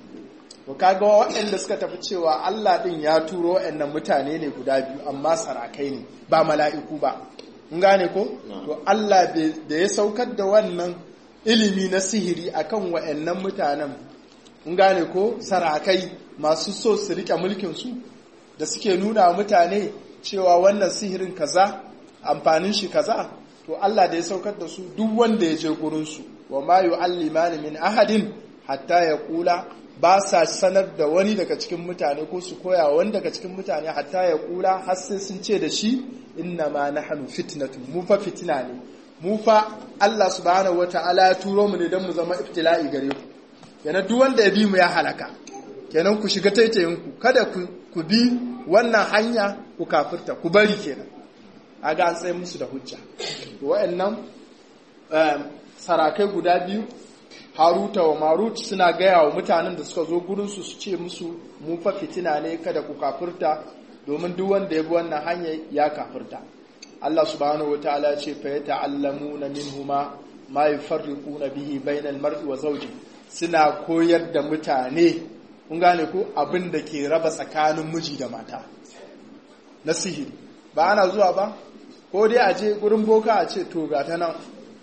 Speaker 1: to kaga waɗanda suka tafi cewa Allah ɗin ya turo waɗannan mutane ne guda biyu amma sarakai ne ba mala'iku ba in gane ko to Allah da ya saukar da wannan ilimi na sihiri akan waɗannan mutanen in gane ko sarakai masu so su rike mulkin su da suke nuna mutane cewa wannan sihirin kaza amfanin shi kaza to Allah da ya saukar da su duk wanda ya je gurin su wa ma yu'allimani min ahadin hatta ya kula ba sa sanar da wani daga cikin mutane ko su koya wani daga cikin mutane hatta ya kula har sai sun ce da shi inna ma nahnu fitnatu mu fa fitina ne mu fa Allah subhanahu wataala ya turo mu ne don mu zama ibtila'i gare ku kenan duk wanda ya bi mu ya halaka kenan ku shiga taitayin ku kada ku bi wannan hanya ku kafirta ku bari kenan aga an tsaye musu da hujja wa'annan sarakai guda biyu haruta wa marut suna gaya wa mutanen da suka zo gurinsu su ce musu mu fa fitina ne kada ku kafirta domin duk wanda ya bi wannan hanya ya kafirta Allah subhanahu wataala ya ce fa yata'allamuna minhuma ma yufarriquna bihi bainal mar'i wa zawji suna koyar da mutane kun gane ko abin da ke raba tsakanin miji da mata na sihiri ba ana zuwa ba ko dai a je gurin boka a ce to ga ta nan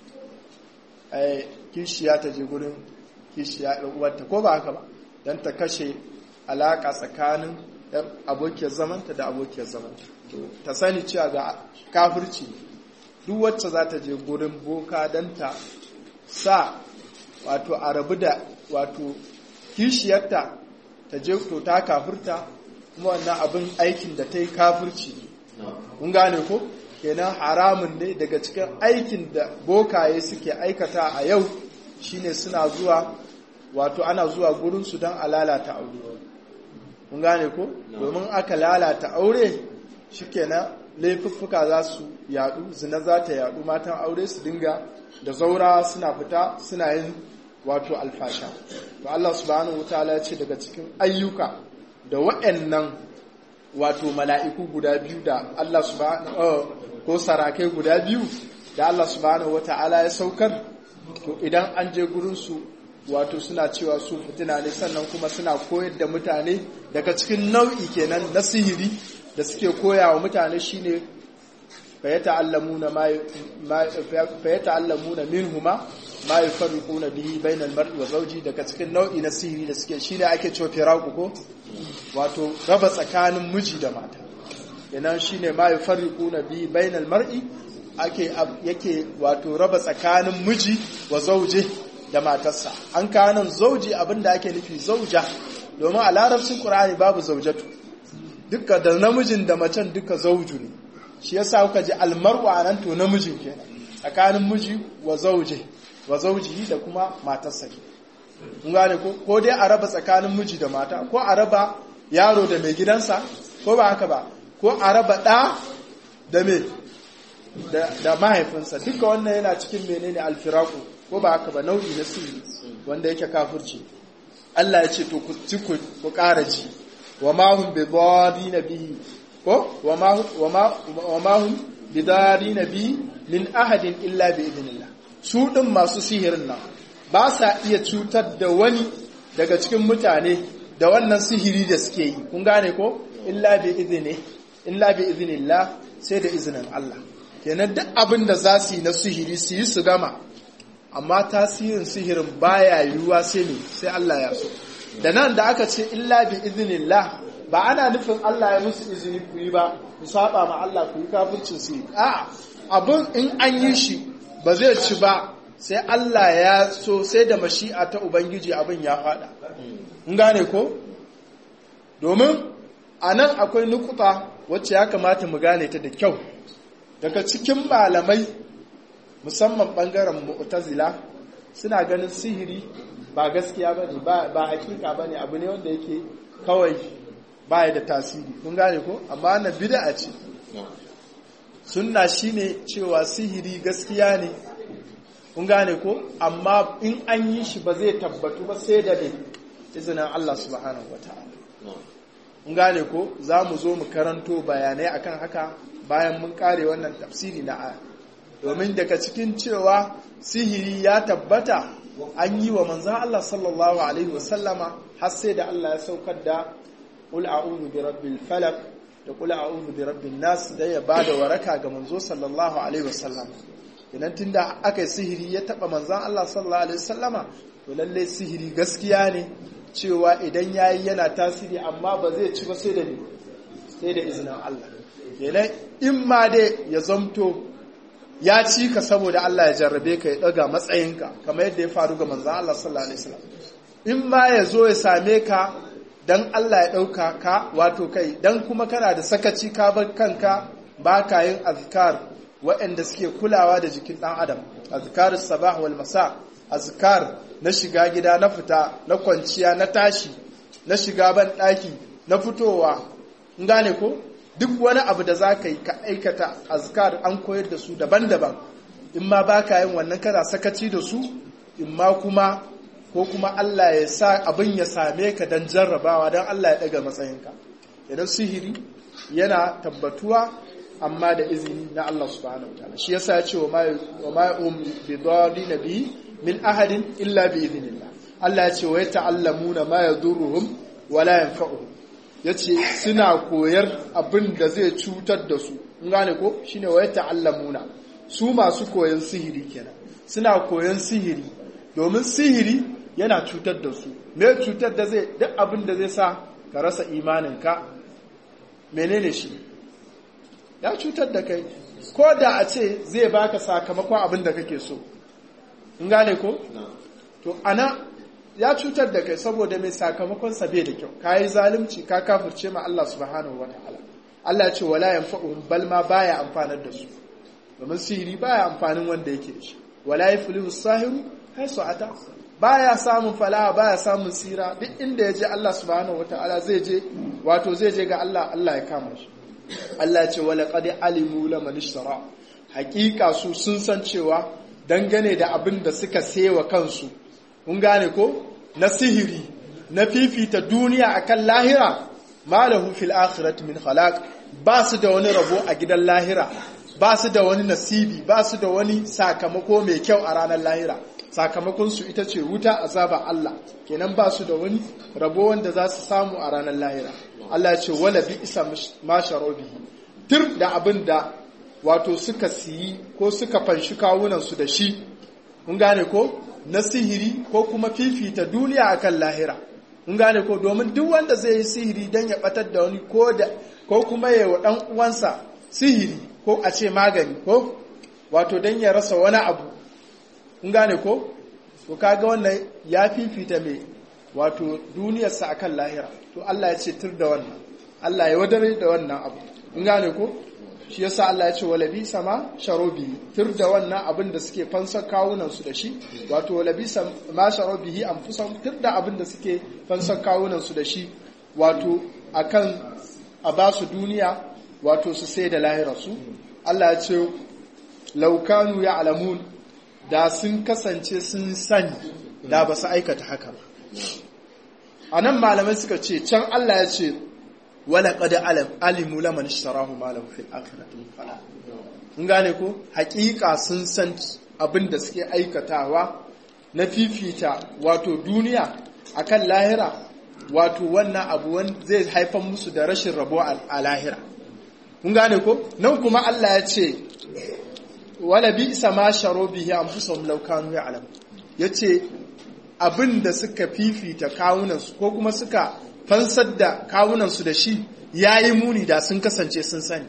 Speaker 1: kishiya ta je gurin kishiya uwarta ko ba haka ba don ta kashe alaka tsakanin abokiyar zamanta da abokiyar zamanta ta sani cewa ga kafirci duk wacce za ta je gurin boka don ta sa wato a rabu da wato kishiyarta ta je to ta kafirta kuma wannan abin aikin da ta yi kafirci kun gane ko kenan haramun ne daga cikin aikin da bokaye suke aikata a yau shine suna zuwa wato ana zuwa gurinsu don a lalata aure kun gane ko domin aka lalata aure shikenan laifuffuka za su yadu zina za ta yadu matan aure su dinga da zaura suna fita suna yin wato alfasha to Allah subhanahu wataala ya ce daga cikin ayyuka da waɗannan wato mala'iku guda biyu da Allah subhanahu ko sarakai guda biyu da Allah subhanahu wata'ala ya saukar to idan an je gurinsu wato suna cewa su fitina ne sannan kuma suna koyar da mutane daga cikin nau'i kenan na sihiri da suke koya wa mutane shine fayata'allamuna ma fayata'allamuna minhuma ma yufarriquna bihi bainal mar'i wa zawji daga cikin nau'i na sihiri da suke shine ake cewa firaku ko wato raba tsakanin miji da mata idan shine ma yufarriquna bihi bainal mar'i ake yake wato raba tsakanin miji wa zauje da matarsa an kanan zauji abinda ake nufi zauja domin a larabcin qur'ani babu zaujatu duka da namijin da macen duka zauju ne shi yasa kuka ji almar'u anan to namijin kenan tsakanin miji wa zauje wa zaujihi da kuma matarsa ke kun gane ko ko dai a raba tsakanin miji da mata ko a raba yaro da mai gidansa ko ba haka ba ko a raba ɗa da me da mahaifinsa duka wannan yana cikin menene alfiraku ko ba haka ba nau'i na sirri wanda yake kafirci Allah ya ce to ku ci ku ƙara ji wa ma hum bi na bihi ko wa ma hum bi na bihi min ahadin illa bi idnillah su din masu sihirin nan ba sa iya cutar da wani daga cikin mutane da wannan sihiri da suke yi kun gane ko illa bi idni illa bi idnillah sai da izinin Allah kenan duk abin da za su yi na sihiri su yi su gama amma tasirin sihirin baya yiwuwa sai ne sai Allah ya so da nan da aka ce illa bi iznillah ba ana nufin Allah ya musu izini ku yi ba ku saba ma Allah ku yi kafircin su a abin in an yi shi ba zai ci ba sai Allah ya so sai da mashi'a ta ubangiji abin ya fada in gane ko domin a nan akwai nukuta wacce ya kamata mu gane ta da kyau daga cikin malamai musamman ɓangaren mu'tazila suna ganin sihiri ba gaskiya ba ne ba hakika ba ne abu ne wanda yake kawai baya da tasiri kun gane ko amma na bid'a ce sunna shine cewa sihiri gaskiya ne kun gane ko amma in an yi shi ba zai tabbatu ba sai da ne izinin Allah subhanahu wataala kun gane ko za mu zo mu karanto bayanai akan haka bayan mun kare wannan tafsiri na aya domin daga cikin cewa sihiri ya tabbata an yi wa manzan Allah sallallahu alaihi wasallama har sai da Allah ya saukar da qul a'udhu bi rabbil falaq da qul a'udhu bi rabbin nas da ya bada waraka ga manzo sallallahu alaihi wasallama idan tunda aka yi sihiri ya taba manzan Allah sallallahu alaihi wasallama to lalle sihiri gaskiya ne cewa idan yayi yana tasiri amma ba zai ci ba sai da sai da izinin Allah kenan in ma dai ya zamto ya ci ka saboda Allah ya jarrabe ka ya daga matsayinka kamar yadda ya faru ga manzan Allah sallallahu alaihi wasallam in ma ya zo ya same ka dan Allah ya dauka ka wato kai dan kuma kana da sakaci ka bar kanka ba ka yin azkar waɗanda suke kulawa da jikin ɗan adam azkar sabah wal masa azkar na shiga gida na fita na kwanciya na tashi na shiga ban ɗaki na fitowa in gane ko duk wani abu da za ka yi ka aikata azkar an koyar da su daban-daban in ma ba ka yin wannan kana sakaci da su in ma kuma ko kuma Allah ya sa abin ya same ka don jarrabawa don Allah ya ɗaga matsayinka idan sihiri yana tabbatuwa amma da izini na Allah subhanahu wataala shi yasa ya ce wa ma um bi na bi min ahadin illa bi idhnillah Allah ya ce wa yata'allamuna ma yadurruhum wa la yanfa'uhum ya ce suna koyar abin da zai cutar da su in gane ko shine wa ta'allamuna su masu koyan sihiri kenan suna koyan sihiri domin sihiri yana cutar da su me cutar da zai duk abin da zai sa ka rasa imaninka menene shi ya cutar da kai ko da a ce zai baka sakamakon abin da kake so in gane ko to ana ya cutar da kai saboda mai sakamakon sa bai da kyau ka yi zalunci ka kafirce ma Allah subhanahu wa ta'ala Allah ya ce wala yanfa'uhum bal ma baya amfanar da su domin sihiri baya amfanin wanda yake da shi wala yaflihu sahiru haisu ata baya samun falaha baya samun sira duk inda ya je Allah subhanahu wa ta'ala zai je wato zai je ga Allah Allah ya kama shi Allah ya ce wala qad alimu laman ishtara hakika su sun san cewa dangane da abin da suka sewa kansu kun gane ko na sihiri na fifita duniya akan lahira malahu fil akhirati min khalaq ba su da wani rabo a gidan lahira ba su da wani nasibi ba su da wani sakamako mai kyau a ranar lahira sakamakon su ita ce wuta azaba Allah kenan ba su da wani rabo wanda za su samu a ranar lahira Allah ya ce wala bi isa ma sharobihi tir da abin da wato suka siyi ko suka fanshi kawunan su da shi kun gane ko na sihiri ko kuma fifita duniya akan lahira kun gane ko domin duk wanda zai yi sihiri don ya batar da wani ko da ko kuma ya wa dan uwansa sihiri ko a ce magani ko wato don ya rasa wani abu kun gane ko to kaga wannan ya fifita mai wato duniyarsa akan lahira to Allah ya ce tur da wannan Allah ya wadare da wannan abu kun gane ko shi yasa Allah ya ce walabi sama sharobi tur da wannan abin da suke fansar kawunan su da shi wato walabi sama sharobihi anfusahum tur da abin da suke fansar kawunan su da shi wato akan a ba su duniya wato su sai da lahira su Allah ya ce laukanu ya alamun da sun kasance sun sani da ba su aikata haka ba a nan malamai suka ce can Allah ya ce wala qad alimu laman ishtarahu ma lahu fil akhirati fala kun gane ko hakika sun san abin da suke aikatawa na fifita wato duniya akan lahira wato wannan abu zai haifar musu da rashin rabo a lahira kun gane ko nan kuma Allah ya ce wala bi isa ma sharo bihi anfusahum law kanu ya'lam yace abin da suka fifita kawunansu ko kuma suka fansar da kawunansu da shi yayi muni da sun kasance sun sani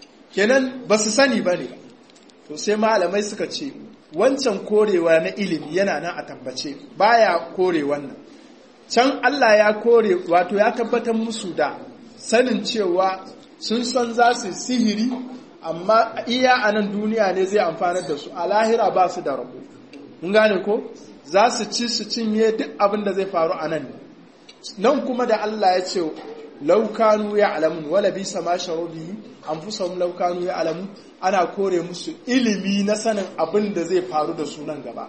Speaker 1: kenan ba su sani ba ne to sai malamai suka ce wancan korewa na ilimi yana nan a tabbace baya kore wannan can Allah ya kore wato ya tabbatar musu da sanin cewa sun san za su sihiri amma iya a nan duniya ne zai amfanar da su a lahira ba su da rabo mun gane ko za su ci su cinye duk abin da zai faru a nan nan kuma da Allah ya ce laukanu ya alamun wala bi sama sharobi an fi samun laukanu ya alamun ana kore musu ilimi na sanin abin da zai faru da su nan gaba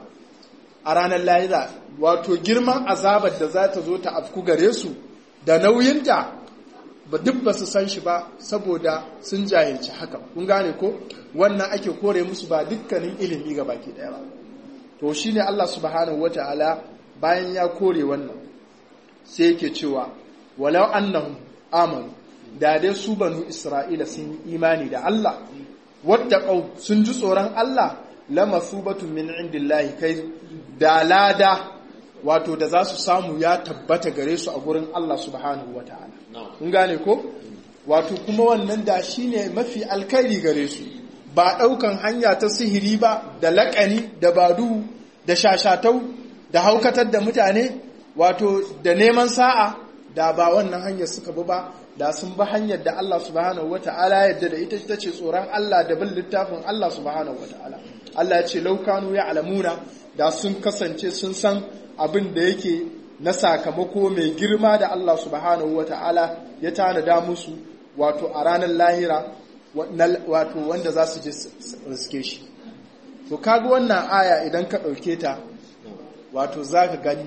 Speaker 1: a ranar lahira wato girman azabar da za ta zo ta afku gare su da nauyinta ba duk ba su san shi ba saboda sun jahilci haka kun gane ko wannan ake kore musu ba dukkanin ilimi ga baki daya ba to shine Allah subhanahu wataala bayan ya kore wannan sai yake cewa walau annahum amanu da dai su banu isra'ila sun yi imani da Allah wattaqau sun ji tsoron Allah lamasubatu min indillahi kai da lada wato da za su samu ya tabbata gare su a gurin Allah subhanahu wataala kun gane ko wato kuma wannan da shine mafi alkhairi gare su ba daukan hanya ta sihiri ba da laƙani da badu da shashatau da haukatar da mutane wato da neman sa'a da ba wannan hanyar suka bi ba da sun bi hanyar da Allah subhanahu wata'ala yadda da ita ta ce tsoron Allah da bin littafin Allah subhanahu wata'ala Allah ya ce laukanu ya alamuna da sun kasance sun san abin da yake na sakamako mai girma da Allah subhanahu wata'ala ya tanada musu wato a ranar lahira wato wanda za su je riske shi to kaga wannan aya idan ka ɗauke ta wato za ka gani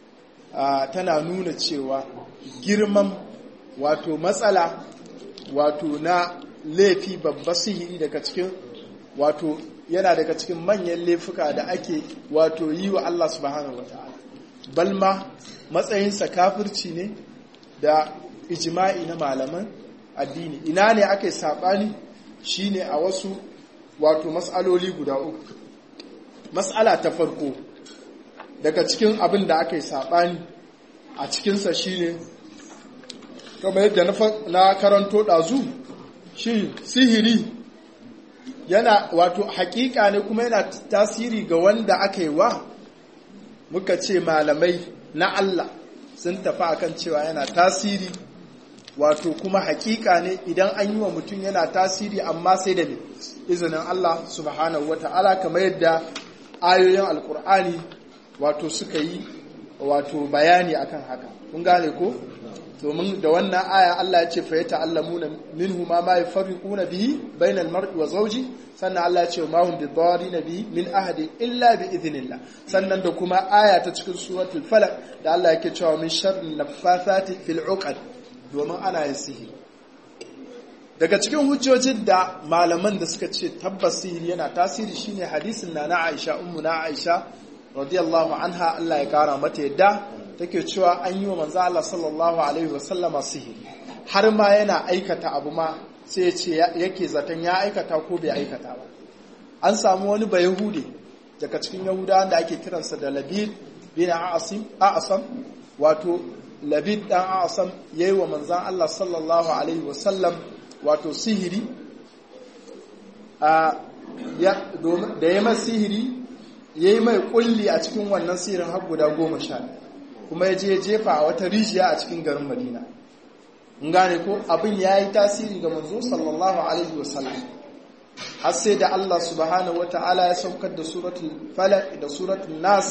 Speaker 1: tana nuna cewa girman wato matsala wato na laifi babba sihiri daga cikin wato yana daga cikin manyan laifuka da ake wato yi wa Allah subhanahu wa ta'ala balma matsayinsa kafirci ne da ijima'i na malaman addini ina ne aka yi saɓani shine a wasu wato mas'aloli guda uku mas'ala ta farko daga cikin abin da aka yi saɓani a cikinsa shine kamar yadda na karanto ɗazu shi sihiri yana wato hakika ne kuma yana tasiri ga wanda aka yi wa muka ce malamai na Allah sun tafi akan cewa yana tasiri wato kuma hakika ne idan an yi wa mutum yana tasiri amma sai da izinin Allah subhanahu wa ta'ala kamar yadda ayoyin alkur'ani wato suka yi wato bayani akan haka kun gane ko domin da wannan aya Allah ya ce fa yata'allamuna minhu ma ma yafarriquna bihi bainal mar'i wa zawji sannan Allah ya ce ma hum bidarina bihi min ahadin illa bi idhnillah sannan da kuma aya ta cikin suratul falaq da Allah yake cewa min sharri naffathati fil uqad domin ana yin sihiri daga cikin hujjojin da malaman da suka ce tabbas sihiri yana tasiri shine hadisin na na Aisha ummu na Aisha radiyallahu anha Allah ya kara mata yadda take cewa an yi wa manzo Allah sallallahu alaihi wasallama sihiri har ma yana aikata abu ma sai ya ce yake zaton ya aikata ko bai aikata ba an samu wani bayahude daga cikin yahudawan da ake kiransa da labid bin a'asim a'asam wato labid dan a'asam yayi wa manzon Allah sallallahu alaihi wasallam wato sihiri a ya da ya mai sihiri yayi mai kulli a cikin wannan sihirin har guda goma sha kuma ya je jefa a wata rijiya a cikin garin Madina in gane ko abin yayi tasiri ga manzo sallallahu alaihi wasallam har sai da Allah subhanahu wata'ala ya saukar da suratul falaq da suratul nas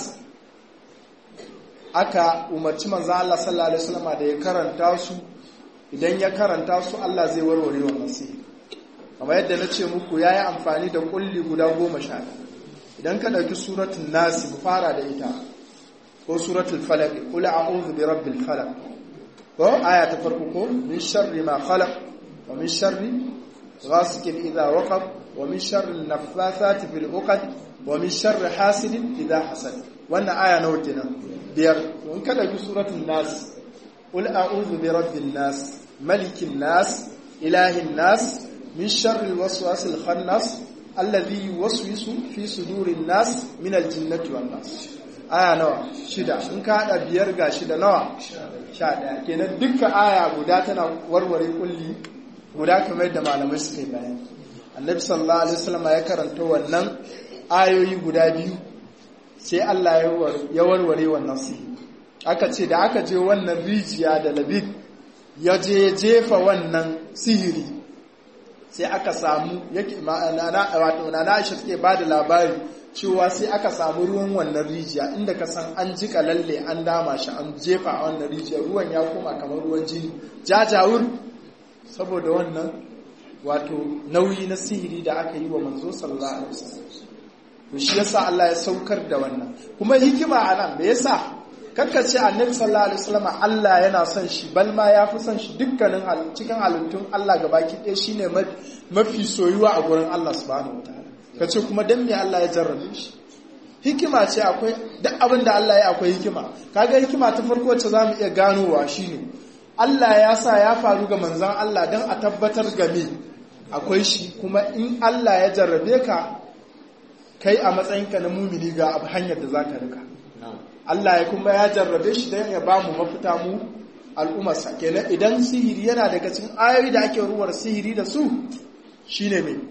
Speaker 1: aka umarci manzo Allah sallallahu alaihi wasallam da ya karanta su idan ya karanta su Allah zai warware wannan sihiri kamar yadda na ce muku yayi amfani da kulli guda goma sha idan ka dauki suratul nas mu fara da ita ko suratul falaq qul a'udhu bi rabbil falaq ko aya ta farko ko min sharri ma khalaq wa min sharri غاسق إذا وقب ومن شر النفاثات في العقد ومن شر حاسد إذا حسد وانا آية نوتنا بير وان كده في سورة الناس قل أعوذ برب الناس ملك الناس إله الناس من شر الوسواس الخناس الذي يوسوس في صدور الناس من الجنة والناس aya nawa shida in ka hada biyar ga shida nawa sha daya kenan dukkan aya guda tana warware kulli guda kamar yadda malamai suka yi bayan annabi sallallahu alaihi wasallam ya karanta wannan ayoyi guda biyu sai Allah ya warware wannan sihiri aka ce da aka je wannan rijiya da labid ya je jefa wannan sihiri sai aka samu yake ma'ana wato na Aisha take ba da labari cewa sai aka samu ruwan wannan rijiya inda ka san an jika lalle an dama shi an jefa a wannan rijiya ruwan ya koma kamar ruwan jini jajawur saboda wannan wato nauyi na sihiri da aka yi wa manzo sallallahu alaihi wasallam to shi yasa Allah ya saukar da wannan kuma hikima anan me yasa ce annabi sallallahu alaihi wasallam Allah yana son shi bal ma ya fi son shi dukkanin cikin halittun Allah gabaki ɗaya shine mafi soyuwa a gurin Allah subhanahu wataala kace kuma dan me Allah ya jarrabe shi hikima ce akwai duk abin da Allah ya akwai hikima kaga hikima ta farko wacce zamu iya ganowa shine Allah ya sa ya faru ga manzan Allah don a tabbatar game akwai shi kuma in Allah ya jarrabe ka kai a matsayinka na mumini ga hanyar da za ka rika Allah ya kuma ya jarrabe shi don ya ba mu mafita mu al'ummarsa kenan idan sihiri yana daga cikin ayoyi da ake ruwar sihiri da su shine mai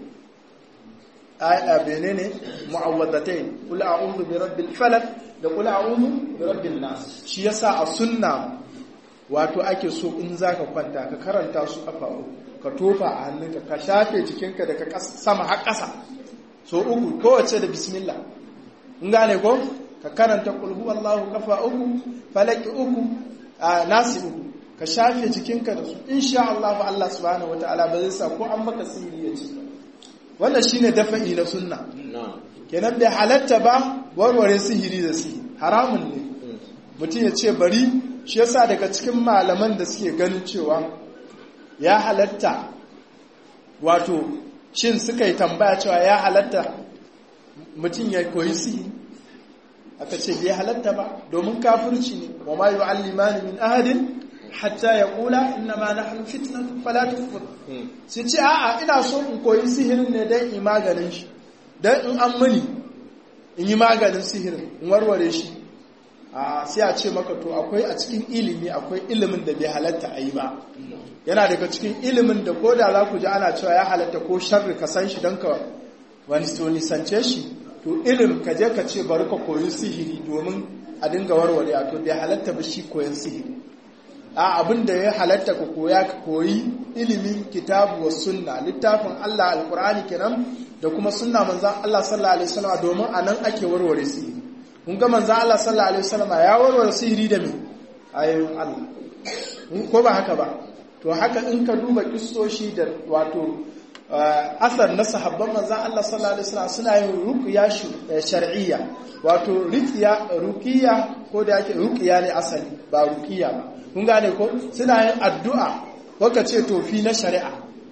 Speaker 1: aya bene ne mu'awwadatain qul a'udhu bi rabbil falaq da qul a'udhu bi rabbin nas shi yasa a sunna wato ake so in za ka kwanta ka karanta su kafa ka tofa a hannunka ka shafe jikinka daga sama har ƙasa so uku kowace da bismillah in gane ko ka karanta kulhu wallahu kafa uku falaki uku a nasi uku ka shafe jikinka da su insha Allah Allah subhanahu wataala ba zai sa ko an maka sihiri ya ci wannan shine dafa'i na sunna kenan bai halatta ba warware sihiri da sihiri haramun ne mutum ya ce bari shi yasa daga cikin malaman da suke ganin cewa ya halatta wato shin suka yi tambaya cewa ya halatta mutum ya koyi sihiri aka ce bai halatta ba domin kafirci ne wa ma yu'allimani min ahadin hatta ya kula inna ma nahnu fitnatun fala tukfur sai ce a'a ina so in koyi sihirin ne dan in maganin shi dan in an muni in yi maganin sihirin in warware shi a sai a ce maka to akwai a cikin ilimi akwai ilimin da bai halatta a yi ba yana daga cikin ilimin da ko da za ku ji ana cewa ya halatta ko sharri ka san shi don ka wani nisance shi to ilim ka je ka ce bari ka koyi sihiri domin a dinga warware a to bai halatta ba shi koyan sihiri a abin da ya halatta ka koya ka koyi ilimin kitabu wa sunna littafin Allah alkur'ani kenan da kuma sunna manzon Allah sallallahu alaihi wasallam domin anan ake warware sihiri kun ga manzon Allah sallallahu alaihi wasallam ya warware sihiri da me ayoyin Allah ko ba haka ba to haka in ka duba kissoshi da wato asar na sahabban manzan Allah sallallahu alaihi wasallam suna yin ruqya shar'iyya wato ruqya ruqiyya ko da yake ruqya ne asali ba ruqiyya ba kun gane ko suna yin addu'a ko ka ce tofi na shari'a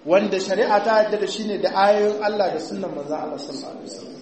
Speaker 1: wanda shari'a ta yadda da shi ne da ayoyin Allah da sunnan manzon Allah sallallahu alaihi wasallam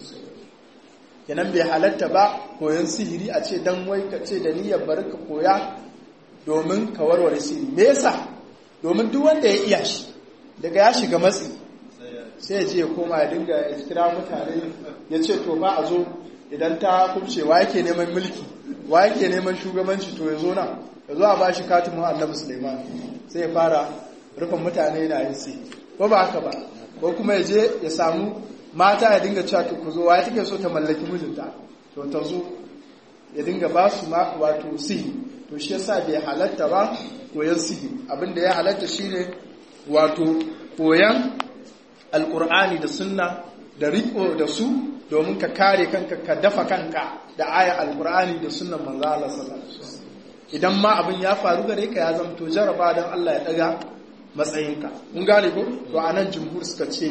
Speaker 1: kenan bai halatta ba koyon sihiri a ce dan wai ka ce da niyyar bari ka koya domin ka warware sihiri me yasa domin duk wanda ya iya shi daga ya shiga matsi sai ya je ya koma ya dinga ya kira mutane ya ce to ba a zo idan ta kubce wa yake neman mulki wa yake neman shugabanci to ya zo nan ya zo a ba shi katimin annabi suleiman sai ya fara rufin mutane na yin sai ko ba haka ba ko kuma ya je ya samu mata ya dinga cewa ku zo wa take so ta mallaki mijinta to ta zo ya dinga ba su ma wato sihi to shi yasa bai halatta ba koyan sihi abinda ya halatta shine wato koyan alkur'ani da sunna da riko da su domin ka kare kanka ka dafa kanka da ayar alkur'ani da sunnan manzo Allah sallallahu alaihi wasallam idan ma abin ya faru gare ka ya zamto jaraba dan Allah ya daga matsayinka mun gane ko to anan jumhur suka ce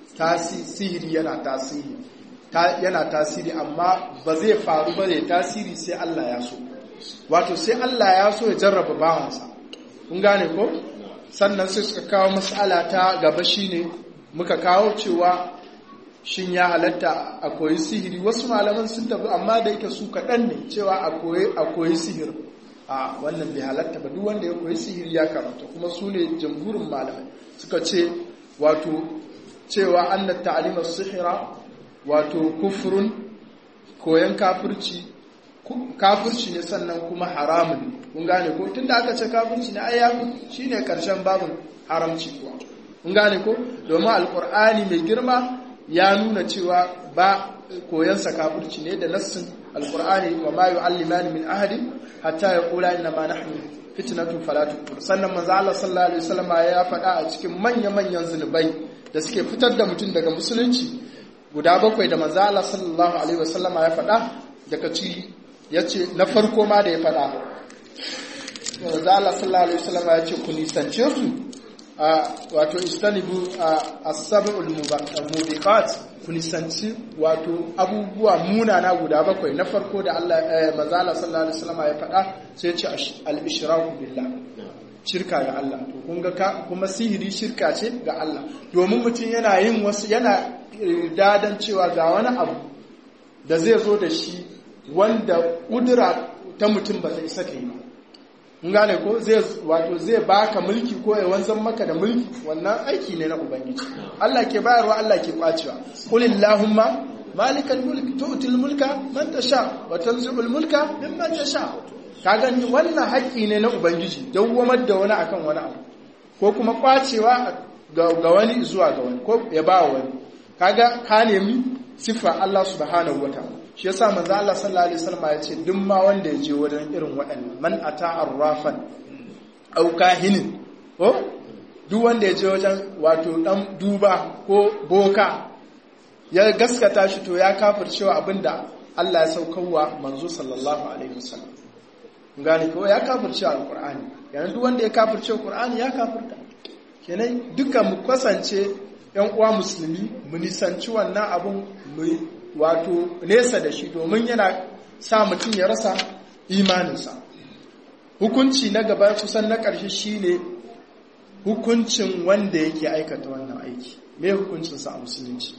Speaker 1: sihiri yana tasiri yana tasiri amma ba zai faru ba zai tasiri sai Allah ya so wato sai Allah ya so ya jarraba bawansa kun gane ko sannan sai suka kawo mas'ala ta gaba shine muka kawo cewa shin ya halatta a koyi sihiri wasu malaman sun tafi amma da yake su kaɗan ne cewa a koyi sihiri a wannan bai halatta ba duk wanda ya koyi sihiri ya karanta kuma su ne jamhurin malamai suka ce wato cewa annat ta'limar sihira wato kufrun koyan kafirci kafirci ne sannan kuma haramun kun gane ko tunda aka ce kafirci ne ayyaku shine karshen babin haramci kuwa kun gane ko domin alkur'ani mai girma ya nuna cewa ba koyansa kafirci ne da nassin alkur'ani wa ma yu'allimani min ahadin hatta yaqula inna ma nahnu fitnatun fala tukfur sannan manzo Allah sallallahu alaihi wasallam ya faɗa a cikin manya-manyan zunubai da suke fitar da mutum daga musulunci guda bakwai da manzo Allah sallallahu alaihi wasallam ya faɗa daga ci yace na farko ma da ya faɗa manzo Allah sallallahu alaihi wasallam ya ce ku nisance su wato istanibu as-sab'ul mubiqat ku nisanci wato abubuwa munana guda bakwai na farko da Allah manzo Allah sallallahu alaihi wasallam ya faɗa sai ya ce al-ishraku billah shirka ga Allah to kun ga kuma sihiri shirka ce ga Allah domin mutum yana yin wasu yana dadan cewa ga wani abu da zai zo da shi wanda kudura ta mutum ba zai saka yi mun gane ko zai wato zai baka mulki ko ya wanzan maka da mulki wannan aiki ne na ubangiji Allah ke bayarwa Allah ke kwacewa qul illahumma malikal mulk tu'til mulka man tasha wa tanzi'ul mulka mimman tasha ka gani wannan haƙƙi ne na ubangiji dawwamar da wani akan wani abu ko kuma kwacewa ga wani zuwa ga wani ko ya ba wani kaga ka nemi siffa Allah subhanahu wataala shi yasa manzo Allah sallallahu alaihi wasallam ya ce duk ma wanda ya je wajen irin waɗannan man ata arrafan aw kahinin ko duk wanda ya je wajen wato dan duba ko boka ya gaskata shi to ya kafircewa abinda Allah ya saukarwa manzo sallallahu alaihi wasallam gane ko ya kafirce alqur'ani yanzu duk wanda ya kafirce alqur'ani ya kafirta kenan duka mu kasance yan uwa musulmi mu nisanci wannan abun mu wato nesa da shi domin yana sa mutum ya rasa imaninsa hukunci na gaba kusan na ƙarshe shine hukuncin wanda yake aikata wannan aiki me hukuncinsa a musulunci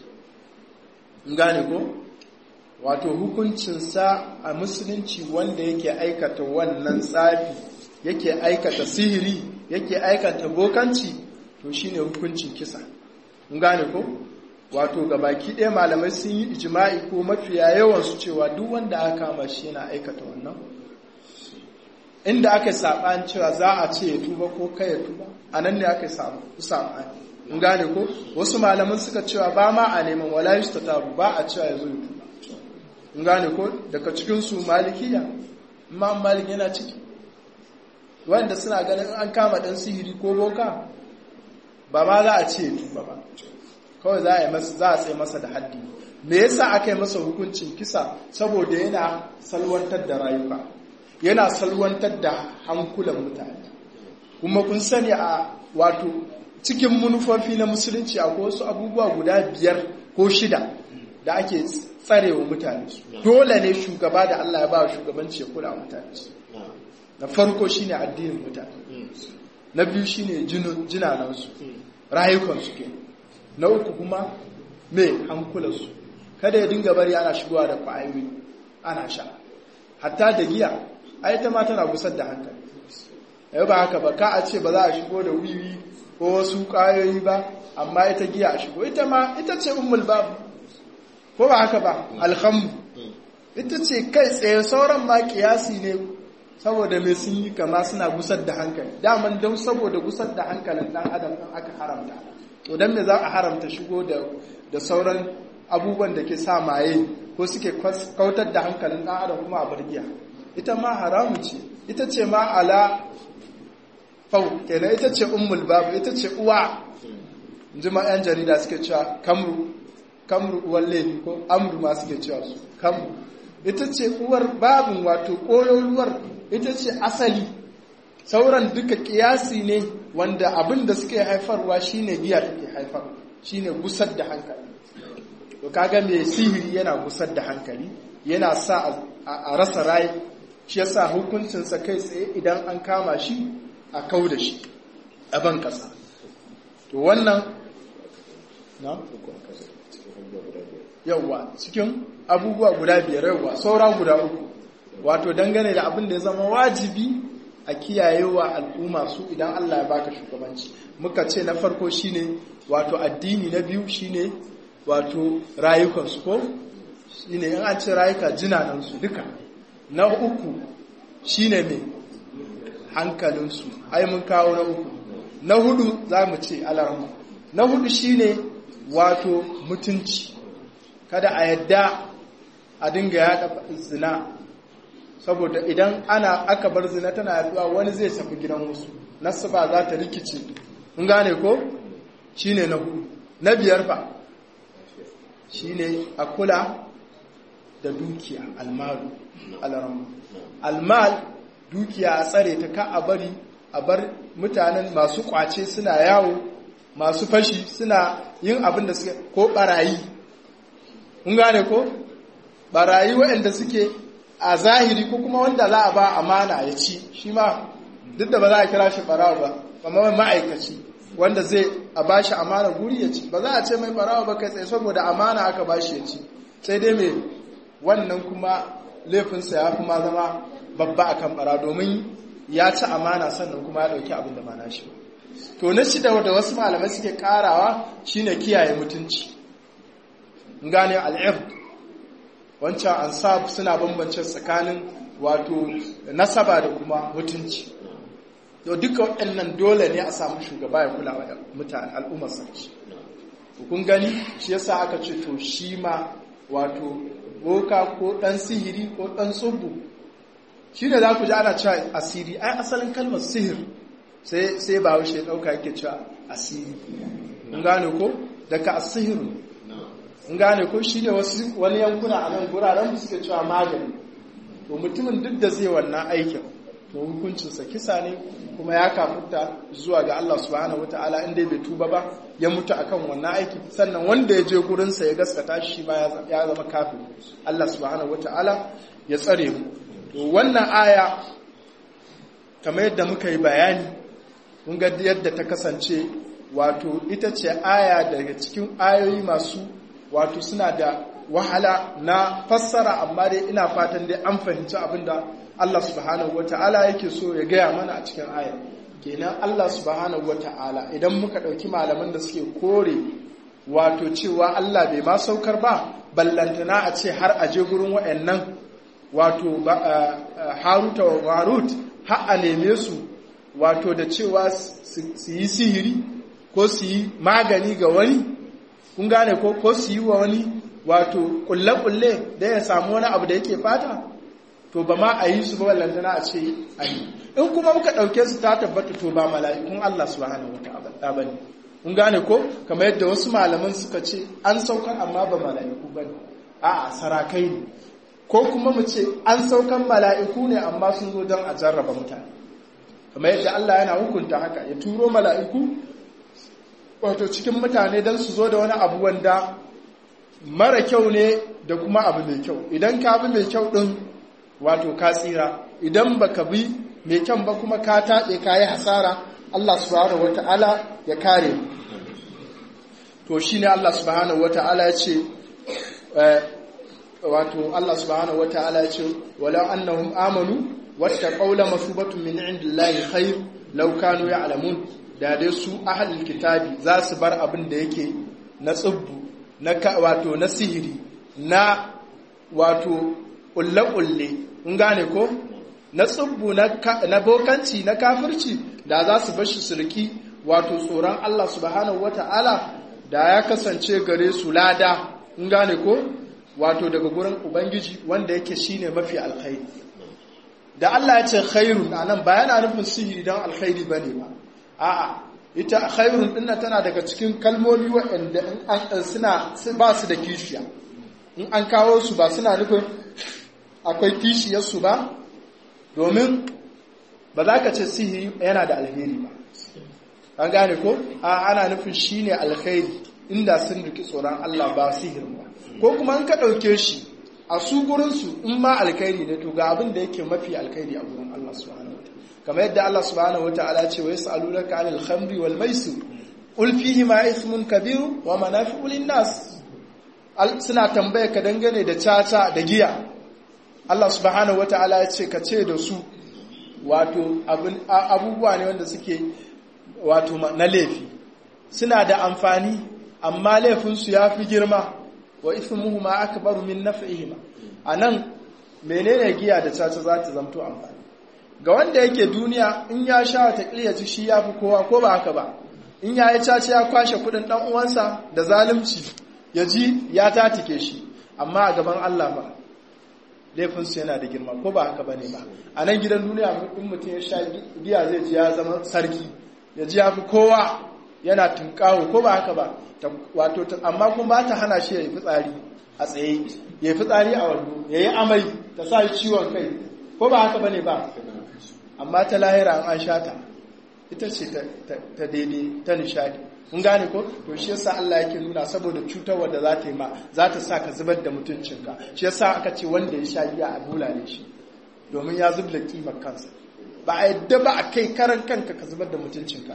Speaker 1: gane ko wato hukuncinsa a musulunci wanda yake aikata wannan tsafi yake aikata sihiri yake aikata bokanci to shine hukuncin kisa gane ko wato ga baki ɗaya malamai sun yi ijima'i ko mafiya yawansu cewa duk wanda aka kama shi yana aikata wannan inda aka yi saɓani cewa za a ce ya tuba ko kai ya tuba a nan ne aka yi saɓani in gane ko wasu malaman suka cewa ba ma a neman wala yi taru ba a cewa ya zo ya tuba in gane ko daga cikinsu malikiya imam malik yana ciki wanda suna ganin an kama ɗan sihiri ko boka ba ma za a ce ya tuba ba kawai za a yi masa za a tsaye masa da haddi me yasa aka yi masa hukuncin kisa saboda yana salwantar da rayuka yana salwantar da hankulan mutane kuma kun sani a wato cikin manufofi na musulunci akwai wasu abubuwa guda biyar ko shida da ake tsarewa mutane su dole ne shugaba da Allah ya ba shugabanci ya kula mutane su na farko shine addinin mutane na biyu shine jinanansu rayukansu ke na uku kuma me hankulansu kada ya dinga bari ana shigowa da kwayoyi ana sha hatta da giya ai ta ma tana gusar da hankali yau ba haka ba ka a ce ba za a shigo da wiwi ko wasu kwayoyi ba amma ita giya a shigo ita ma ita ce ummul babu ko ba haka ba alhamdu ita ce kai tsaye sauran ma kiyasi ne saboda mai sun yi kama suna gusar da hankali daman don saboda gusar da hankalin dan adam ɗin aka haramta to don me za a haramta shigo da sauran abubuwan da ke sa maye ko suke kautar da hankalin dan adam kuma a bargiya ita ma haramu ce ita ce ma ala fau kenan ita ce ummul babu ita ce uwa jima yan jarida suke cewa kamru kamru uwar laifi ko amru ma suke cewa su kamru ita ce uwar babin wato ƙololuwar ita ce asali sauran duka kiyasi ne wanda abin da suke haifarwa shine giya take haifar shine gusar da hankali to kaga mai sihiri yana gusar da hankali yana sa a rasa rai shi yasa hukuncinsa kai tsaye idan an kama shi a kau da shi a ban kasa to wannan na yauwa cikin abubuwa guda biyar yauwa saura guda uku wato dangane da abin da ya zama wajibi a kiyayewa al'umma su idan Allah ya baka shugabanci muka ce na farko shine wato addini na biyu shine wato rayukansu ko shine in an ce rayuka jinanansu duka na uku shine mai hankalinsu ai mun kawo na uku na hudu za mu ce alarmu na hudu shine wato mutunci kada a yadda a dinga yada zina saboda idan ana aka bar zina tana yaduwa wani zai tafi gidan wasu nasu ba za ta rikice in gane ko shine na hudu na biyar fa shine a kula da dukiya almalu alaramu almal dukiya a tsare ta ka a bari a bar mutanen masu kwace suna yawo masu fashi suna yin abin da suke ko barayi kun gane ko barayi waɗanda suke a zahiri ko kuma wanda za a ba amana ya ci shi ma duk da ba za a kira shi barawa ba amma ma'aikaci wanda zai a ba shi amana guri ya ci ba za a ce mai barawa ba kai tsaye saboda amana aka ba shi ya ci sai dai mai wannan kuma laifinsa ya fi ma zama babba akan bara domin ya ci amana sannan kuma ya ɗauki abin da ba na shi to na shida da wasu malamai suke karawa shine kiyaye mutunci gane al'ird wancan ansab suna bambance tsakanin wato nasaba da kuma mutunci yau duka waɗannan dole ne a samu shugaba ya kula da mutane al'ummar sarki kun gani shi yasa aka ce to shi ma wato boka ko ɗan sihiri ko ɗan tsubu shi ne za ku ji ana cewa asiri ai asalin kalmar sihir sai ba wuce ɗauka yake cewa asiri in gane ko daga asihiru in gane ko shi ne wani yankuna a nan guraren suke cewa magani to mutumin duk da zai wannan aikin to hukuncinsa kisa ne kuma ya kafuta zuwa ga Allah subhanahu wataala in dai bai tuba ba ya mutu akan wannan aiki sannan wanda ya je gurinsa ya gaskata shi ba ya zama kafin Allah subhanahu wataala ya tsare mu to wannan aya kamar yadda muka yi bayani mun ga yadda ta kasance wato ita ce aya daga cikin ayoyi masu wato suna da wahala na fassara amma dai ina fatan dai an fahimci abinda Allah subhanahu wata'ala yake so ya gaya mana a cikin ayar kenan Allah subhanahu wata'ala idan muka ɗauki malaman da suke kore wato cewa Allah bai ma saukar ba ballantana a ce har a je gurin waɗannan wato haruta wa marut har a neme su wato da cewa su yi sihiri ko su yi magani ga wani kun gane ko ko su yi wa wani wato kulle-kulle da ya samu wani abu da yake fata to ba ma a yi su ba ballantana a ce a yi in kuma muka ɗauke su ta tabbata to ba mala'ikun Allah subhanahu wata'ala ba ne kun gane ko kamar yadda wasu malaman suka ce an saukar amma ba mala'iku ba ne a'a sarakai ne ko kuma mu ce an saukan mala'iku ne amma sun zo don a jarraba mutane kamar yadda Allah yana hukunta haka ya turo mala'iku wato cikin mutane don su zo da wani abu wanda mara kyau ne da kuma abu mai kyau idan ka bi mai kyau ɗin wato ka tsira idan baka bi mai kyau ba kuma ka taɗe ka yi hasara Allah subhanahu wata'ala ya kare to shine Allah subhanahu wata'ala ya ce wato Allah subhanahu wata'ala ya ce walau annahum amanu wattaqaw la masubatun min indillahi khair law kanu ya'lamun da dai su ahlul kitabi za su bar abin da yake na tsubbu na wato na sihiri na wato ulle-ulle kun gane ko na tsubbu na bokanci na kafirci da za su bashi sulki wato tsoron Allah subhanahu wata'ala da ya kasance gare su lada kun gane ko wato daga gurin ubangiji wanda yake shine mafi alkhairi da Allah ya ce khairun anan ba yana nufin sihiri don alkhairi bane ba a'a ita khairun dinnan tana daga cikin kalmomi waɗanda in suna ba su da kishiya in an kawo su ba suna nufin akwai kishiyarsu ba domin ba za ka ce sihiri yana da alheri ba an gane ko a ana nufin shi ne alheri inda sun riki tsoron Allah ba sihirin ba ko kuma in ka ɗauke shi a su gurinsu in ma alkhairi ne to ga abin da yake mafi alkhairi a gurin Allah subhanahu wa kamar yadda Allah subhanahu wa ta'ala ce wa yas'alunaka 'anil khamri wal maisir qul fihi ma ithmun kabir wa manafi'u lin nas suna tambaya ka dangane da caca da giya Allah subhanahu wa ta'ala ya ce ka ce da su wato abubuwa ne wanda suke wato na laifi suna da amfani amma laifinsu ya fi girma wa ithmuhu ma akbaru min naf'ihima anan menene giya da caca za ta zamto amfani ga wanda yake duniya in ya sha ta ci shi ya fi kowa ko ba haka ba in ya yi caca ya kwashe kudin dan uwansa da zalunci ya ji ya tatike shi amma a gaban Allah ba laifinsu yana da girma ko ba haka ba ne ba a nan gidan duniya in mutum ya sha giya zai ji ya zama sarki ya ji ya fi kowa yana tunkawo ko ba haka ba wato amma kuma ba ta hana shi ya yi fitsari a tsaye ya yi fitsari a wando ya yi amai ta sa ciwon kai ko ba haka ba ne ba amma ta lahira an sha ta ita ce ta daidai ta nishadi kun gane ko to shi yasa Allah yake nuna saboda cutarwa da za ta yi ma za ta sa ka zubar da mutuncinka shi yasa aka ce wanda ya sha giya a bulale shi domin ya zubda kimar kansa ba a yadda ba a kai karan kanka ka zubar da mutuncinka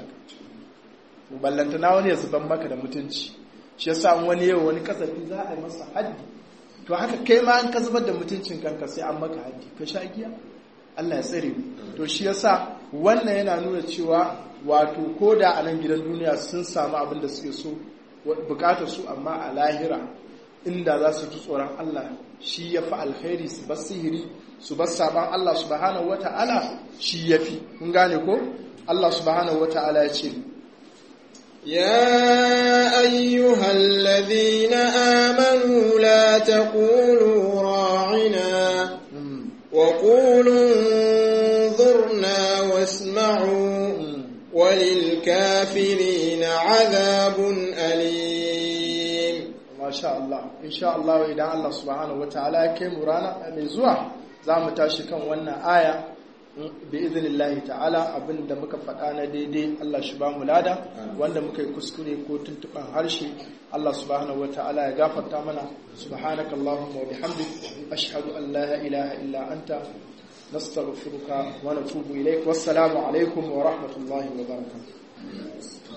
Speaker 1: to ballanta na wani ya zubar maka da mutunci shi yasa wani yau wani kasafi za a yi masa haddi to haka kai ma an ka zubar da mutuncin kanka sai an maka haddi ka sha giya Allah ya tsare to shi yasa wannan yana nuna cewa wato ko da a nan gidan duniya sun samu abin da suke so bukatar su amma a lahira inda za su ji tsoron Allah shi ya fi alkhairi su bar sihiri su bar saban Allah subhanahu wata'ala shi ya fi kun gane ko Allah subhanahu wata'ala ya ce
Speaker 2: يا أيها الذين آمنوا لا تقولوا راعنا وقولوا انظرنا واسمعوا وللكافرين عذاب أليم
Speaker 1: ما شاء الله إن شاء الله إذا الله سبحانه وتعالى كم رانا مزوع زام تاشكا وانا آية بإذن الله تعالى abin da muka faɗa na daidai Allah shi ba mu lada wanda muka yi kuskure ko tuntuɓan harshe Allah subhanahu wa ta'ala ya gafarta mana subhanaka Allahumma wa bihamdik ashhadu an la ilaha illa anta nastaghfiruka wa natubu ilaik wassalamu alaikum wa rahmatullahi wa barakatuh